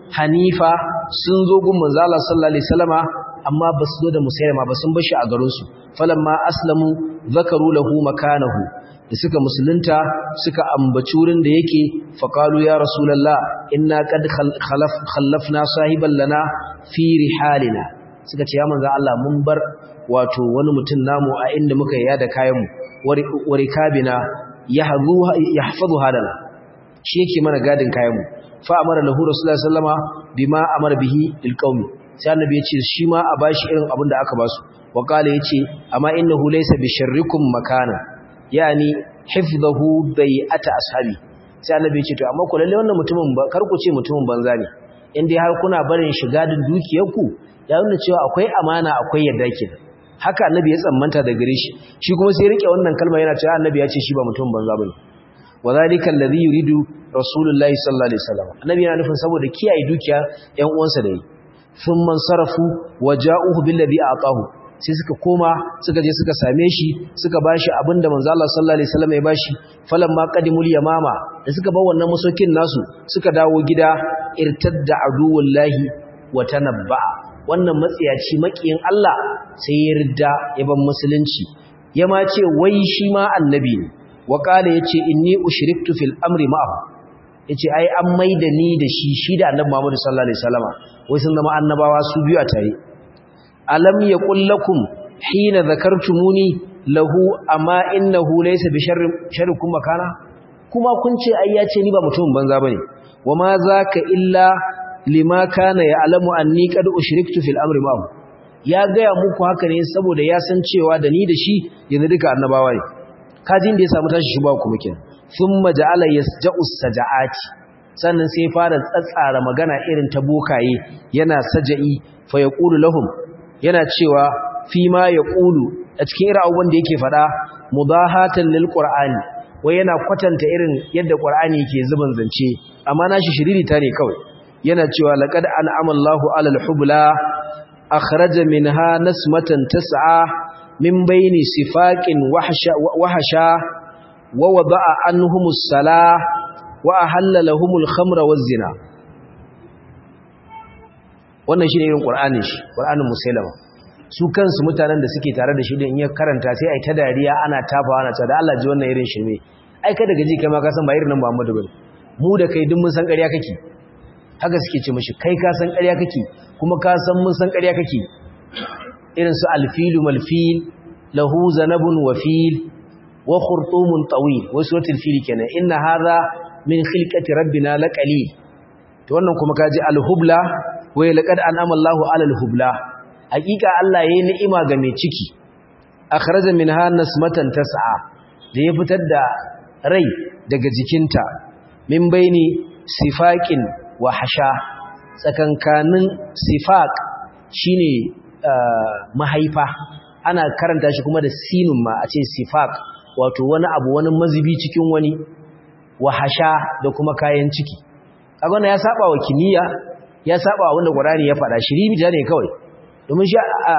hanifa sun zo gun manzo Allah sallallahu alaihi wasallama amma ba su zo da musailama ba sun bashi a garin su falamma aslamu zakaru lahu makanahu da suka musulunta suka ambaci wurin da yake faqalu ya rasulullah inna qad khallafna sahiban lana fi rihalina suka ce ya manzo Allah mun bar wato wani mutum namu a inda muka yada kayan mu warikabina yahzu yahfazu hadana shi yake mana gadin kayan mu fa amara lahu rasulullahi sallama bima amara bihi lil qaumi sai annabi yace shi ma a bashi irin abin da aka basu wa qala yace amma innahu laysa bi sharrikum makana yani hifdhahu bai'ata ashabi sai annabi yace to amma ku lalle wannan mutumin ba kar ku ce mutumin banza ne in dai har kuna barin shi gadin dukiyarku ya nuna cewa akwai amana akwai yadda kenan haka annabi ya tsammanta da gare shi shi kuma sai rike wannan kalma yana cewa annabi ya ce shi ba mutumin banza bane wadhalika alladhi yuridu rasulullahi sallallahu alaihi wasallam annabi yana nufin saboda kiyaye dukiya ƴan uwansa da yi thumma sarafu waja'uhu billadhi aqahu sai suka koma suka je suka same shi suka bashi abinda manzo Allah sallallahu alaihi wasallam ya bashi falamma qadimul yamama da suka bar wannan masokin nasu suka dawo gida irtadda aduwullahi wa tanabba wannan matsiyaci makiyin Allah sai ya ridda ya ban musulunci ya ma ce wai shi ma annabi ne wa qala yace inni ushriktu fil amri ma'ahu yace ai an maida ni da shi shi da annabi Muhammad sallallahu alaihi wasallama wai sun zama annabawa su biyu a tare alam yaqul lakum hina zakartumuni lahu amma innahu laysa bi sharri sharrikum makana kuma kun ce ai yace ni ba mutumin banza bane wama zaka illa lima kana ya'lamu anni qad ushriktu fil amri ma'ahu ya gaya muku haka ne saboda ya san cewa da ni da shi yanzu duka annabawa ne kajin da ya samu tashi shuba kuma kenan thumma ja'ala yasja'u saja'ati sannan sai fara tsatsara magana irin ta bokaye yana saja'i fa yaqulu lahum yana cewa fi ma yaqulu a cikin irin abubuwan da yake faɗa mudahatan lil qur'ani wai yana kwatanta irin yadda qur'ani yake zuban zance amma nashi shiriri ta ne kawai yana cewa laqad an'ama Allahu 'alal hubla akhraja minha nasmatan tas'a min bayni sifaqin wahsha wahsha wa wada'a anhumus salah wa ahalla lahumul khamra waz zina wannan shine irin qur'anin shi qur'anin musailama su kansu mutanen da suke tare da shi din in ya karanta sai ai ta dariya ana tafawa ana cewa da Allah ji wannan irin shirme ai kada gaji kai ma ka san ba irin nan Muhammadu bane mu da kai duk mun san ƙarya kake haka suke ce mishi kai ka san ƙarya kake kuma ka san mun san ƙarya kake irin su alfilu malfil lahu zanabun wafil wa khurtumun tawil wasu watil fili kenan inna hadha min khilqati rabbina laqali to wannan kuma kaji alhubla wa laqad an'ama Allahu 'alal hubla hakika Allah yayi ni'ima ga mai ciki akhraja minha nasmatan tas'a da ya fitar da rai daga jikinta min baini sifaqin wa hasha tsakankanin sifaq shine mahaifa ana karanta shi kuma da sinun ma a ce sifaq wato wani abu wani mazubi cikin wani wa hasha da kuma kayan ciki kaga wannan ya saba wa kimiyya ya saba wa wanda Qur'ani ya faɗa shirimi ne kawai domin shi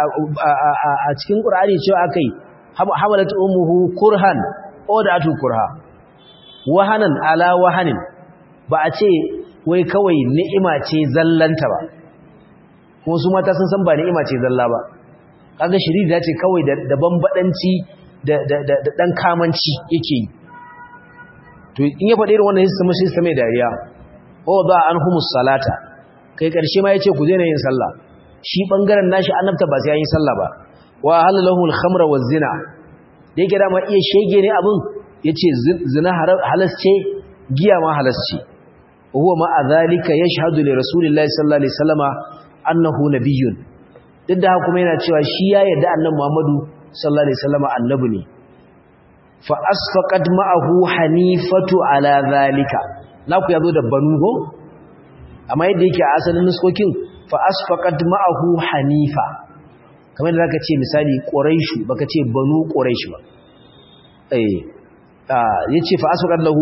a cikin Qur'ani cewa akai hamalat ummuhu kurhan odatu kurha wahanan ala wahanin ba a ce wai kawai ni'ima ce zallanta ba kuma su mata sun san ba ni'ima ce zalla ba kaga shiriri da ce kawai da bambadanci da dan kamanci yake yi to in ya faɗi irin wannan hissa mashi sa mai dariya o ba an humus salata kai karshe ma yace ku je yin sallah shi bangaren nashi annabta ba sai yayin sallah ba wa halalahu al-khamra wa zina da yake da ma iya shege ne abin yace zina halasce giya ma halasce huwa ma adhalika yashhadu li rasulillahi sallallahu alaihi wasallama annahu nabiyyun duk da kuma yana cewa shi ya yarda annabi Muhammadu sallallahu alaihi wasallama annabi ne fa asfaqat ma'ahu hanifatu ala zalika naku yazo da banu go amma yadda yake a asalin nuskokin fa asfaqat ma'ahu hanifa kamar da zaka ce misali quraishu baka ce banu quraish ba eh yace fa asfaqat lahu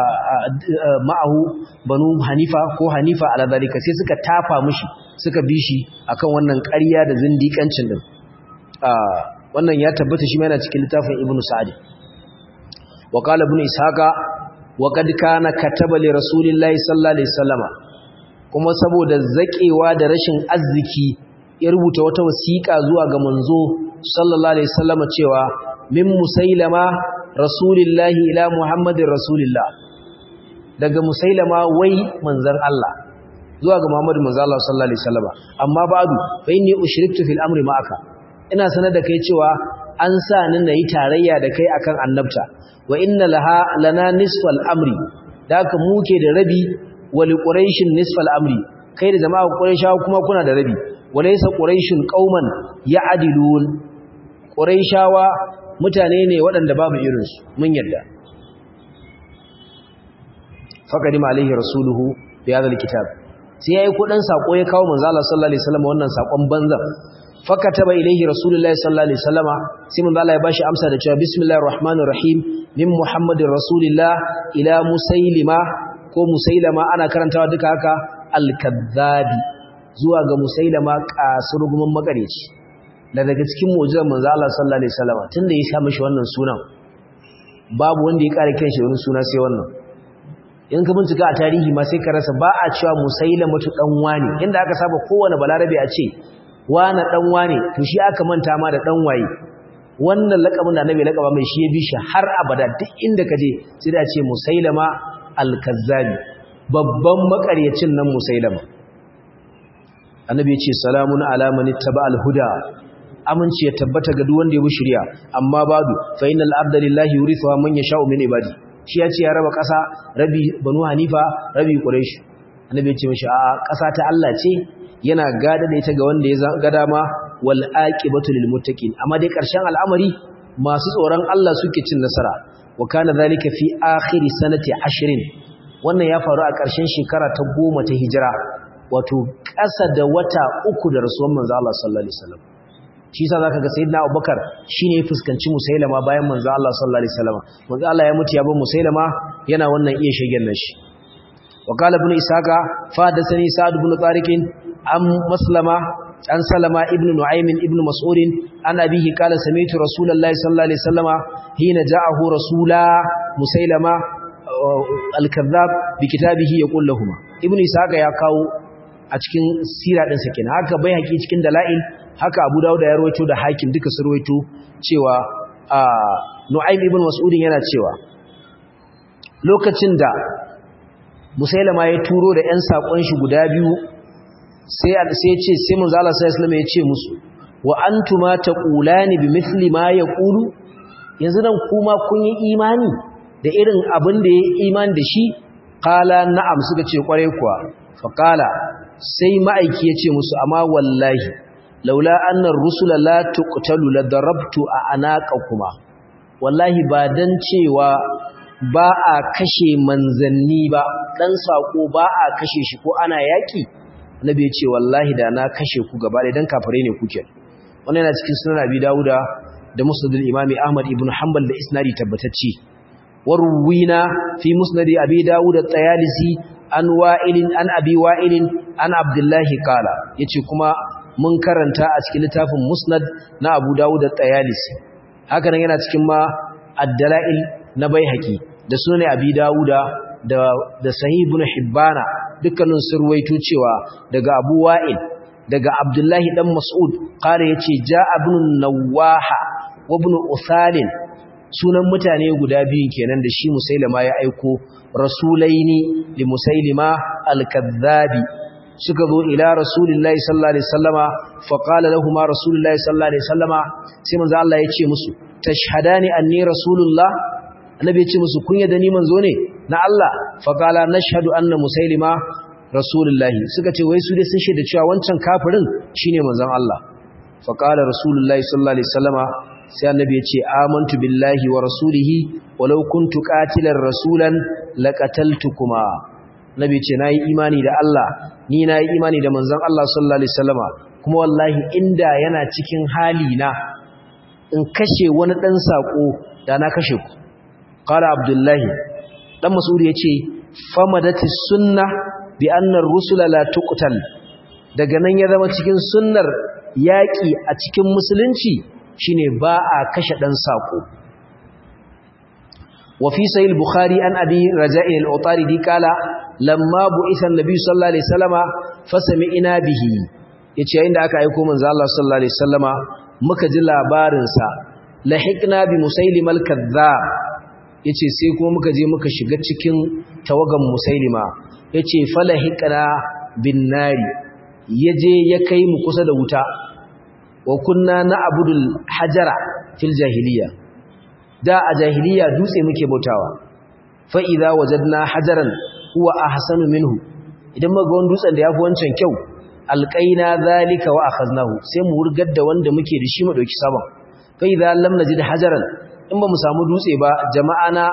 ma'ahu banu hanifa ko hanifa ala zalika sai suka tafa mushi suka bi shi akan wannan ƙarya da zindikancin din wannan ya tabbata shi yana cikin littafin ibnu sa'd wa qala ibnu ishaqa wa qad kana kataba li rasulillahi sallallahu alaihi wasallama kuma saboda zakewa da rashin arziki ya rubuta wata wasiƙa zuwa ga manzo sallallahu alaihi wasallam cewa min musailama rasulillahi ila muhammadin rasulillah daga musailama wai manzon Allah zuwa ga muhammadu manzo Allah sallallahu alaihi wasallam amma ba'du fa inni ushriktu fil amri ma'aka ina sanar da kai cewa an sa ni nayi tarayya da kai akan annabta wa inna laha lana nisfal amri da haka muke da rabi wa li quraishin nisfal amri kai da jama'a quraishawa kuma kuna da rabi walaysa quraishun qauman ya'dilun quraishawa mutane ne waɗanda babu irinsu mun yadda faqadim alaihi rasuluhu bi hadha alkitab sai yayi kudin sako ya kawo manzo Allah sallallahu alaihi wasallam wannan sakon banzan fakataba ilaihi rasulullahi sallallahu alaihi wasallama sai manzo Allah ya bashi amsa da cewa bismillahir rahmanir rahim min muhammadin rasulillah ila musailima ko musailama ana karantawa duka haka al-kadhabi zuwa ga musailama kasurgumin makareci da daga cikin mu'jizar manzo Allah sallallahu alaihi wasallama tunda ya sa mishi wannan sunan babu wanda ya kare kanshi wani suna sai wannan in ka bincika a tarihi ma sai ka rasa ba a cewa musailamatu dan wani inda aka saba kowane balarabe a ce wane dan wane to shi aka manta ma da dan waye wannan lakabin da annabi lakaba mai shi ya bi shi har abada duk inda ka je sai da ce musailama al-kazzabi babban makaryacin nan musailama annabi ya ce salamun ala man ittaba al-huda aminci ya tabbata ga duk wanda ya bi shari'a amma badu fa innal abda lillahi yurithu man yasha'u min ibadi shi ya ce ya raba kasa rabi banu hanifa rabi quraish annabi ya ce mishi a kasa ta Allah ce yana gada da ita ga wanda ya ga dama wal aqibatu lil muttaqin amma dai karshen al'amari masu tsoron Allah suke cin nasara wa kana zalika fi akhir sanati 20 wannan ya faru a karshen shekara ta 10 ta hijira wato ƙasa da wata uku da rasuwan manzo Allah sallallahu alaihi wasallam shi yasa zaka ga sayyidina Abubakar shine ya fuskanci Musailama bayan manzo Allah sallallahu alaihi wasallam manzo Allah ya mutu ya bar Musailama yana wannan iya shegen nashi وقال ابن إسحاق فحدثني سعد بن طارق عن مسلمة عن سلمة ابن نعيم ابن مسعود عن أبيه قال سمعت رسول الله صلى الله عليه وسلم حين جاءه رسولا مسيلمة الكذاب بكتابه يقول لهما ابن إسحاق يا كاو a cikin sira din sa kenan haka bai haƙi cikin dalail haka Abu Dawud ya rawaito da Hakim duka su rawaito cewa Nu'aym ibn Mas'ud yana cewa lokacin da musailama ya turo da ƴan sakon shi guda biyu sai sai ya ce sai manzo Allah sallallahu alaihi wasallam ya ce musu wa antuma taqulani bimithli ma yaqulu yanzu nan kuma kun yi imani da irin abin da ya imani da shi qala na'am suka ce kware kuwa fa qala sai ma'aiki ya ce musu amma wallahi laula anna ar-rusula la tuqtalu la darabtu anaqakuma wallahi ba dan cewa ba a kashe manzanni ba dan sako ba a kashe shi ko ana yaki annabi ya ce wallahi da na kashe ku gaba da dan kafare ne kuke wannan yana cikin sunan abi dauda da musnadul imami ahmad ibn hanbal da isnadi tabbatacce warwina fi musnad abi dauda at-tayalisi an wa'ilin an abi wa'ilin an abdullahi qala yace kuma mun karanta a cikin littafin musnad na abu dauda at-tayalisi haka nan yana cikin ma ad-dalail na baihaqi da sunan abi dauda da da sahih ibn hibbana dukkanin surwaito cewa daga abu wa'il daga abdullahi dan mas'ud kare yace ja'a ibn nawaha wa ibn usalin sunan mutane guda biyun kenan da shi musailima ya aiko rasulaini li musailima al-kadhabi suka zo ila rasulillahi sallallahu alaihi wasallama fa qala lahumu rasulullahi sallallahu alaihi wasallama sai manzo Allah ya ce musu tashhadani anni rasulullah annabi ya ce musu kun yadda ni manzo ne na Allah fa qala nashhadu anna musailima rasulullahi suka ce wai su dai sun shaida cewa wancan kafirin shine manzon Allah fa qala rasulullahi sallallahu alaihi wasallama sai annabi ya ce amantu billahi wa rasulihi walau kuntu qatilan rasulan laqataltukuma nabi ce nayi imani da Allah ni nayi imani da manzon Allah sallallahu alaihi wasallama kuma wallahi inda yana cikin hali na in kashe wani dan sako da na kashe ku qala abdullahi dan mas'ud yace famadati sunnah bi anna ar-rusula la tuqtal daga nan ya zama cikin sunnar yaki a cikin musulunci shine ba a kashe dan sako wa fi sahih bukhari an abi raja'i al-utaridi kala lamma bu'itha an-nabi sallallahu alaihi wasallama fasami'na bihi yace yayin da aka aika manzo Allah sallallahu alaihi wasallama muka ji labarin sa lahiqna bi musailim al-kadhdhab yace sai kuma muka je muka shiga cikin tawagan musailima yace falahiqna bin nari yaje ya kai mu kusa da wuta wa kunna na'budul hajara fil jahiliya da a jahiliya dutse muke bautawa fa idza wajadna hajaran huwa ahsanu minhu idan muga wani dutsen da yafi wancan kyau alqaina zalika wa akhaznahu sai mu wurgar da wanda muke da shi mu dauki sabon fa idza lam najid hajaran in ba mu samu dutse ba jama'ana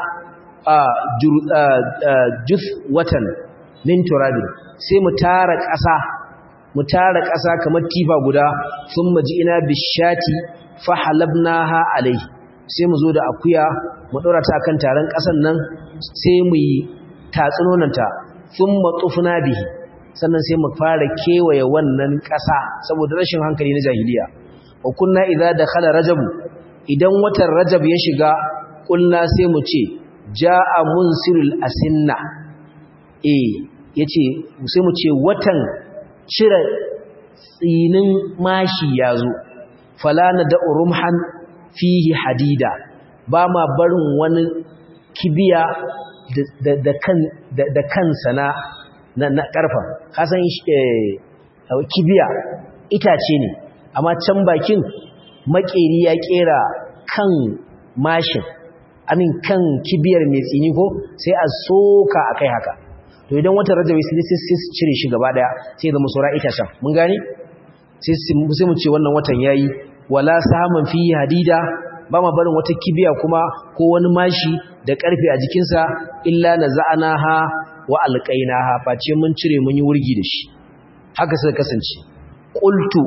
juth watan min turabin sai mu tara ƙasa mu tara ƙasa kamar tifa guda sun maji ina bishati fa halabnaha alai sai mu zo da akuya mu ɗora ta kan taron ƙasan nan sai mu yi tatsunonanta sun matsufuna bihi sannan sai mu fara kewaye wannan ƙasa saboda rashin hankali na jahiliya wa kunna idza dakhala rajabu idan watan rajab ya shiga kulna sai mu ce ja'a munsirul asinna eh yace sai mu ce watan cire tsinin mashi yazo falana da urumhan fihi hadida ba ma barin wani kibiya da kan da kansa na na karfa kasan kibiya itace ne amma can bakin makeri ya kera kan mashin amin kan kibiyar mai tsini ko sai a soka akai haka to idan watan rajabi sai sai su cire shi gaba daya sai zama sura itacen mun gane sai sai mu ce wannan watan yayi wala sahaman fi hadida ba ma barin wata kibiya kuma ko wani mashi da karfe a jikinsa illa naza'anaha wa alqainaha face mun cire mun yi wurgi da shi haka suka kasance qultu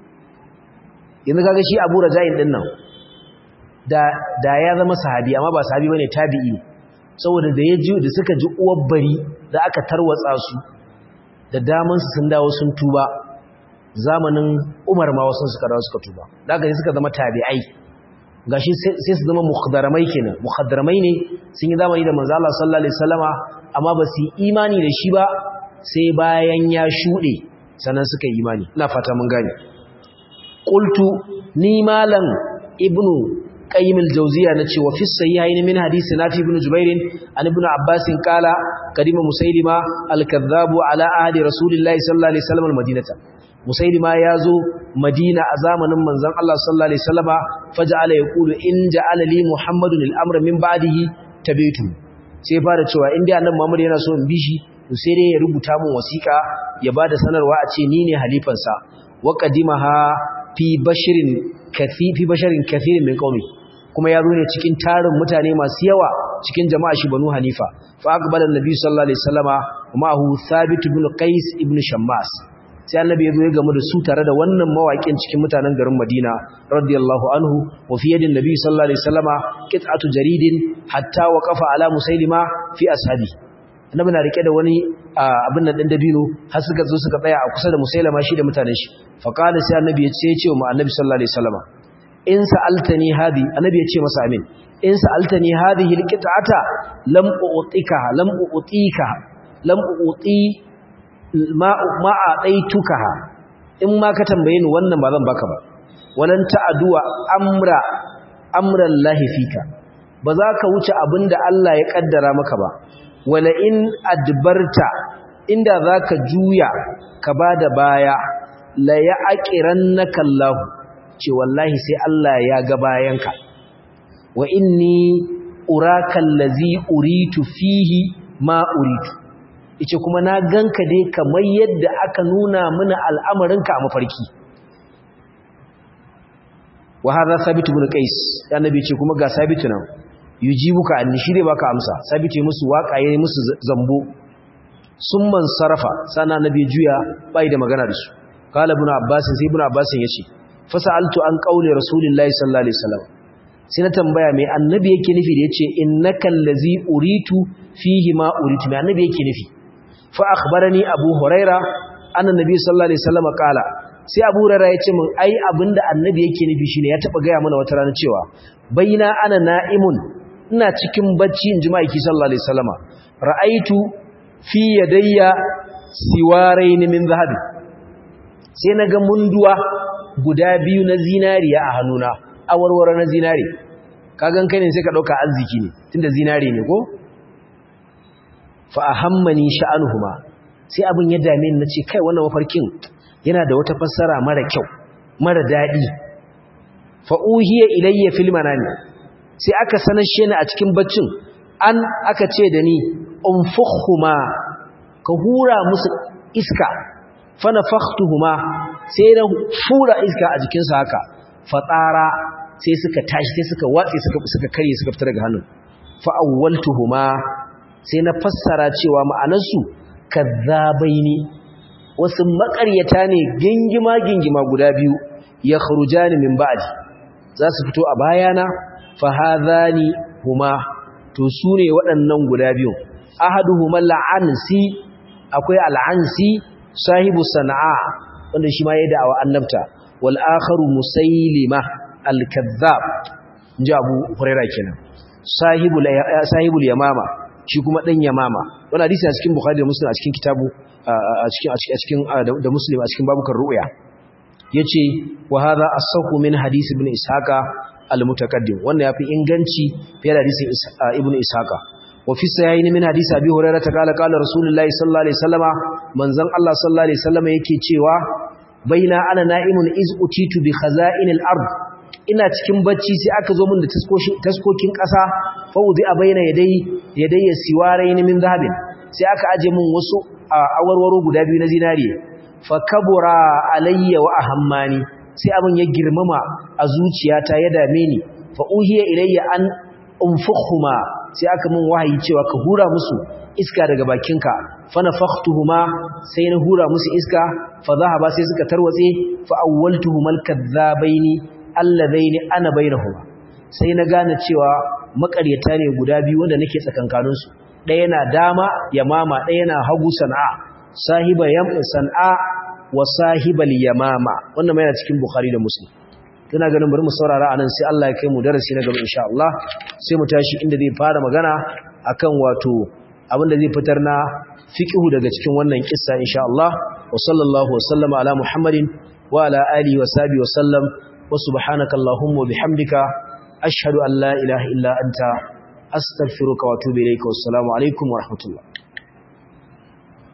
yanzu kaga shi Abu Raja'in din nan da da ya zama sahabi amma ba sahabi bane tabi'i saboda da yaji da suka ji uwar bari da aka tarwatsa su da daman su sun dawo sun tuba zamanin Umar ma wasu suka dawo suka tuba daga suka zama tabi'ai gashi sai su zama mukhdaramai kenan mukhdaramai ne sun yi zamani da manzo Allah sallallahu alaihi wasallama amma ba su imani da shi ba sai bayan ya shude sannan suka yi imani ina fata mun gane qultu ni malam ibnu qayyim al-jawziya nace wa fi sahihayn min hadisi nafi ibn jubair an ibn abbas qala kadima musaylima al-kadhdhab ala ahdi rasulillahi sallallahu alaihi wasallam al-madinata musaylima yazo madina a zamanin manzon Allah sallallahu alaihi wasallama faja'ala yaqulu in ja'ala li muhammadun al-amra min ba'dihi tabitu sai fara cewa in dai annabi muhammad yana so in bi shi to sai dai ya rubuta min wasiqa ya bada sanarwa a ce ni ne halifansa wa qadimaha fi bashirin kafi fi basharin kathirin min qaumi kuma ya zo ne cikin tarin mutane masu yawa cikin jama'a shi banu hanifa fa aqbala annabi sallallahu alaihi wasallama kuma hu thabit ibn qais ibn shammas sai annabi ya zo ya gamu da su tare da wannan mawaƙin cikin mutanen garin madina radiyallahu anhu wa fi yadin nabi sallallahu alaihi wasallama qit'atu jaridin hatta waqafa ala musailima fi ashabi annabi na rike da wani abin nan din dabino har suka zo suka tsaya a kusa da musailama shi da mutanen shi fa qala sai annabi ya ce ya ce wa annabi sallallahu alaihi wasallama in sa'altani hadi annabi ya ce masa amin in sa'altani hadhihi alqit'ata lam u'tika lam u'tika lam u'ti ma ma a'taitukaha in ma ka tambaye ni wannan ba zan baka ba walan ta'duwa amra amran lahi fika ba za ka wuce abinda Allah ya kaddara maka ba wala in adbarta inda zaka juya ka bada baya la ya'qirannaka Allah ce wallahi sai Allah ya ga bayanka wa inni uraka allazi uritu fihi ma uritu yace kuma na ganka dai kamar yadda aka nuna mana al'amarinka a mafarki wa hadha sabit ibn qais annabi ce kuma ga sabit nan yujibuka anni shi dai baka amsa sabit ya musu waka yayi musu zambo summan sarafa sana annabi juya bai da magana da su qala ibn abbas sai ibn abbas yace fasaltu an qauli rasulillahi sallallahu alaihi wasallam sai na tambaya me annabi yake nufi da yace innakal ladzi uritu fihi ma uritu me annabi yake nufi fa akhbarani abu huraira anna nabi sallallahu alaihi wasallam qala sai abu huraira yace min ai abinda annabi yake nufi shine ya taba gaya mana wata rana cewa baina ana na'imun ina cikin bacci in jima'i sallallahu alaihi wasallama ra'aitu fi yadayya siwarain min zahab sai naga munduwa guda biyu na zinariya a hannuna awarware na zinari kagan kai ne sai ka dauka arziki ne tunda zinari ne ko fa ahammani sha'anuhuma sai abin ya dame ni nace kai wannan mafarkin yana da wata fassara mara kyau mara dadi fa uhiya ilayya fil manami sai aka sanashe ni a cikin baccin an aka ce da ni unfukhuma ka hura musu iska fa nafakhtuhuma sai na fura iska a jikin su haka fatsara sai suka tashi sai suka watsi suka suka kare suka fita daga hannun fa awwaltuhuma sai na fassara cewa ma'anarsu kazzabaini wasu makaryata ne gingima gingima guda biyu ya khurujani min ba'di za su fito a bayana fa hadhani huma to sune waɗannan guda biyu ahaduhuma la'ansi akwai al'ansi sahibu sana'a wanda shi ma yayin da'awa annabta wal akharu musailima al-kazzab inji Abu Hurairah kenan sahibul sahibul yamama shi kuma dan yamama wannan hadisi a cikin Bukhari da Muslim a cikin kitabu a cikin a cikin da Muslim a cikin babukan ru'ya yace wa hadha as-sahhu min hadisi ibn Ishaqa al-mutaqaddim wannan yafi inganci fiye da hadisin ibn Ishaqa wa fi sahihayn min hadisi Abi Hurairah ta kala kala Rasulullahi sallallahu alaihi wasallama manzon Allah sallallahu alaihi wasallama yake cewa baina ana na'imun iz utitu bi khaza'inil ard ina cikin bacci sai aka zo min da taskokin ƙasa fawudi a bayyana yadai yadai ya siwaraini min zahabin sai aka aje min wasu awarwaro guda biyu na zinariye fa kabura alayya wa ahammani sai abin ya girmama a zuciyata ya dame ni fa uhiya ilayya an unfukhuma sai aka min wahayi cewa ka hura musu iska daga bakinka fa nafakhtuhuma sai na hura musu iska fa zahaba sai suka tarwatse fa awwaltuhumal kadhabaini alladaini ana bainahuma sai na gane cewa makaryata ne guda biyu wanda nake tsakankanin su ɗaya na dama yamama ɗaya na hagu sana'a sahiba yam sana'a wa sahibal yamama wannan mai cikin bukhari da muslim kina ganin bari mu saurara anan sai Allah ya kai mu darasi na gaba insha Allah sai mu tashi inda zai fara magana akan wato abinda zai fitar na fiqhu daga cikin wannan kissa insha Allah wa sallallahu wa sallama ala muhammadin wa ala alihi wa sahbihi wa sallam وسبحانك اللهم وبحمدك أشهد أن لا إله إلا أنت أستغفرك وأتوب إليك والسلام عليكم ورحمة الله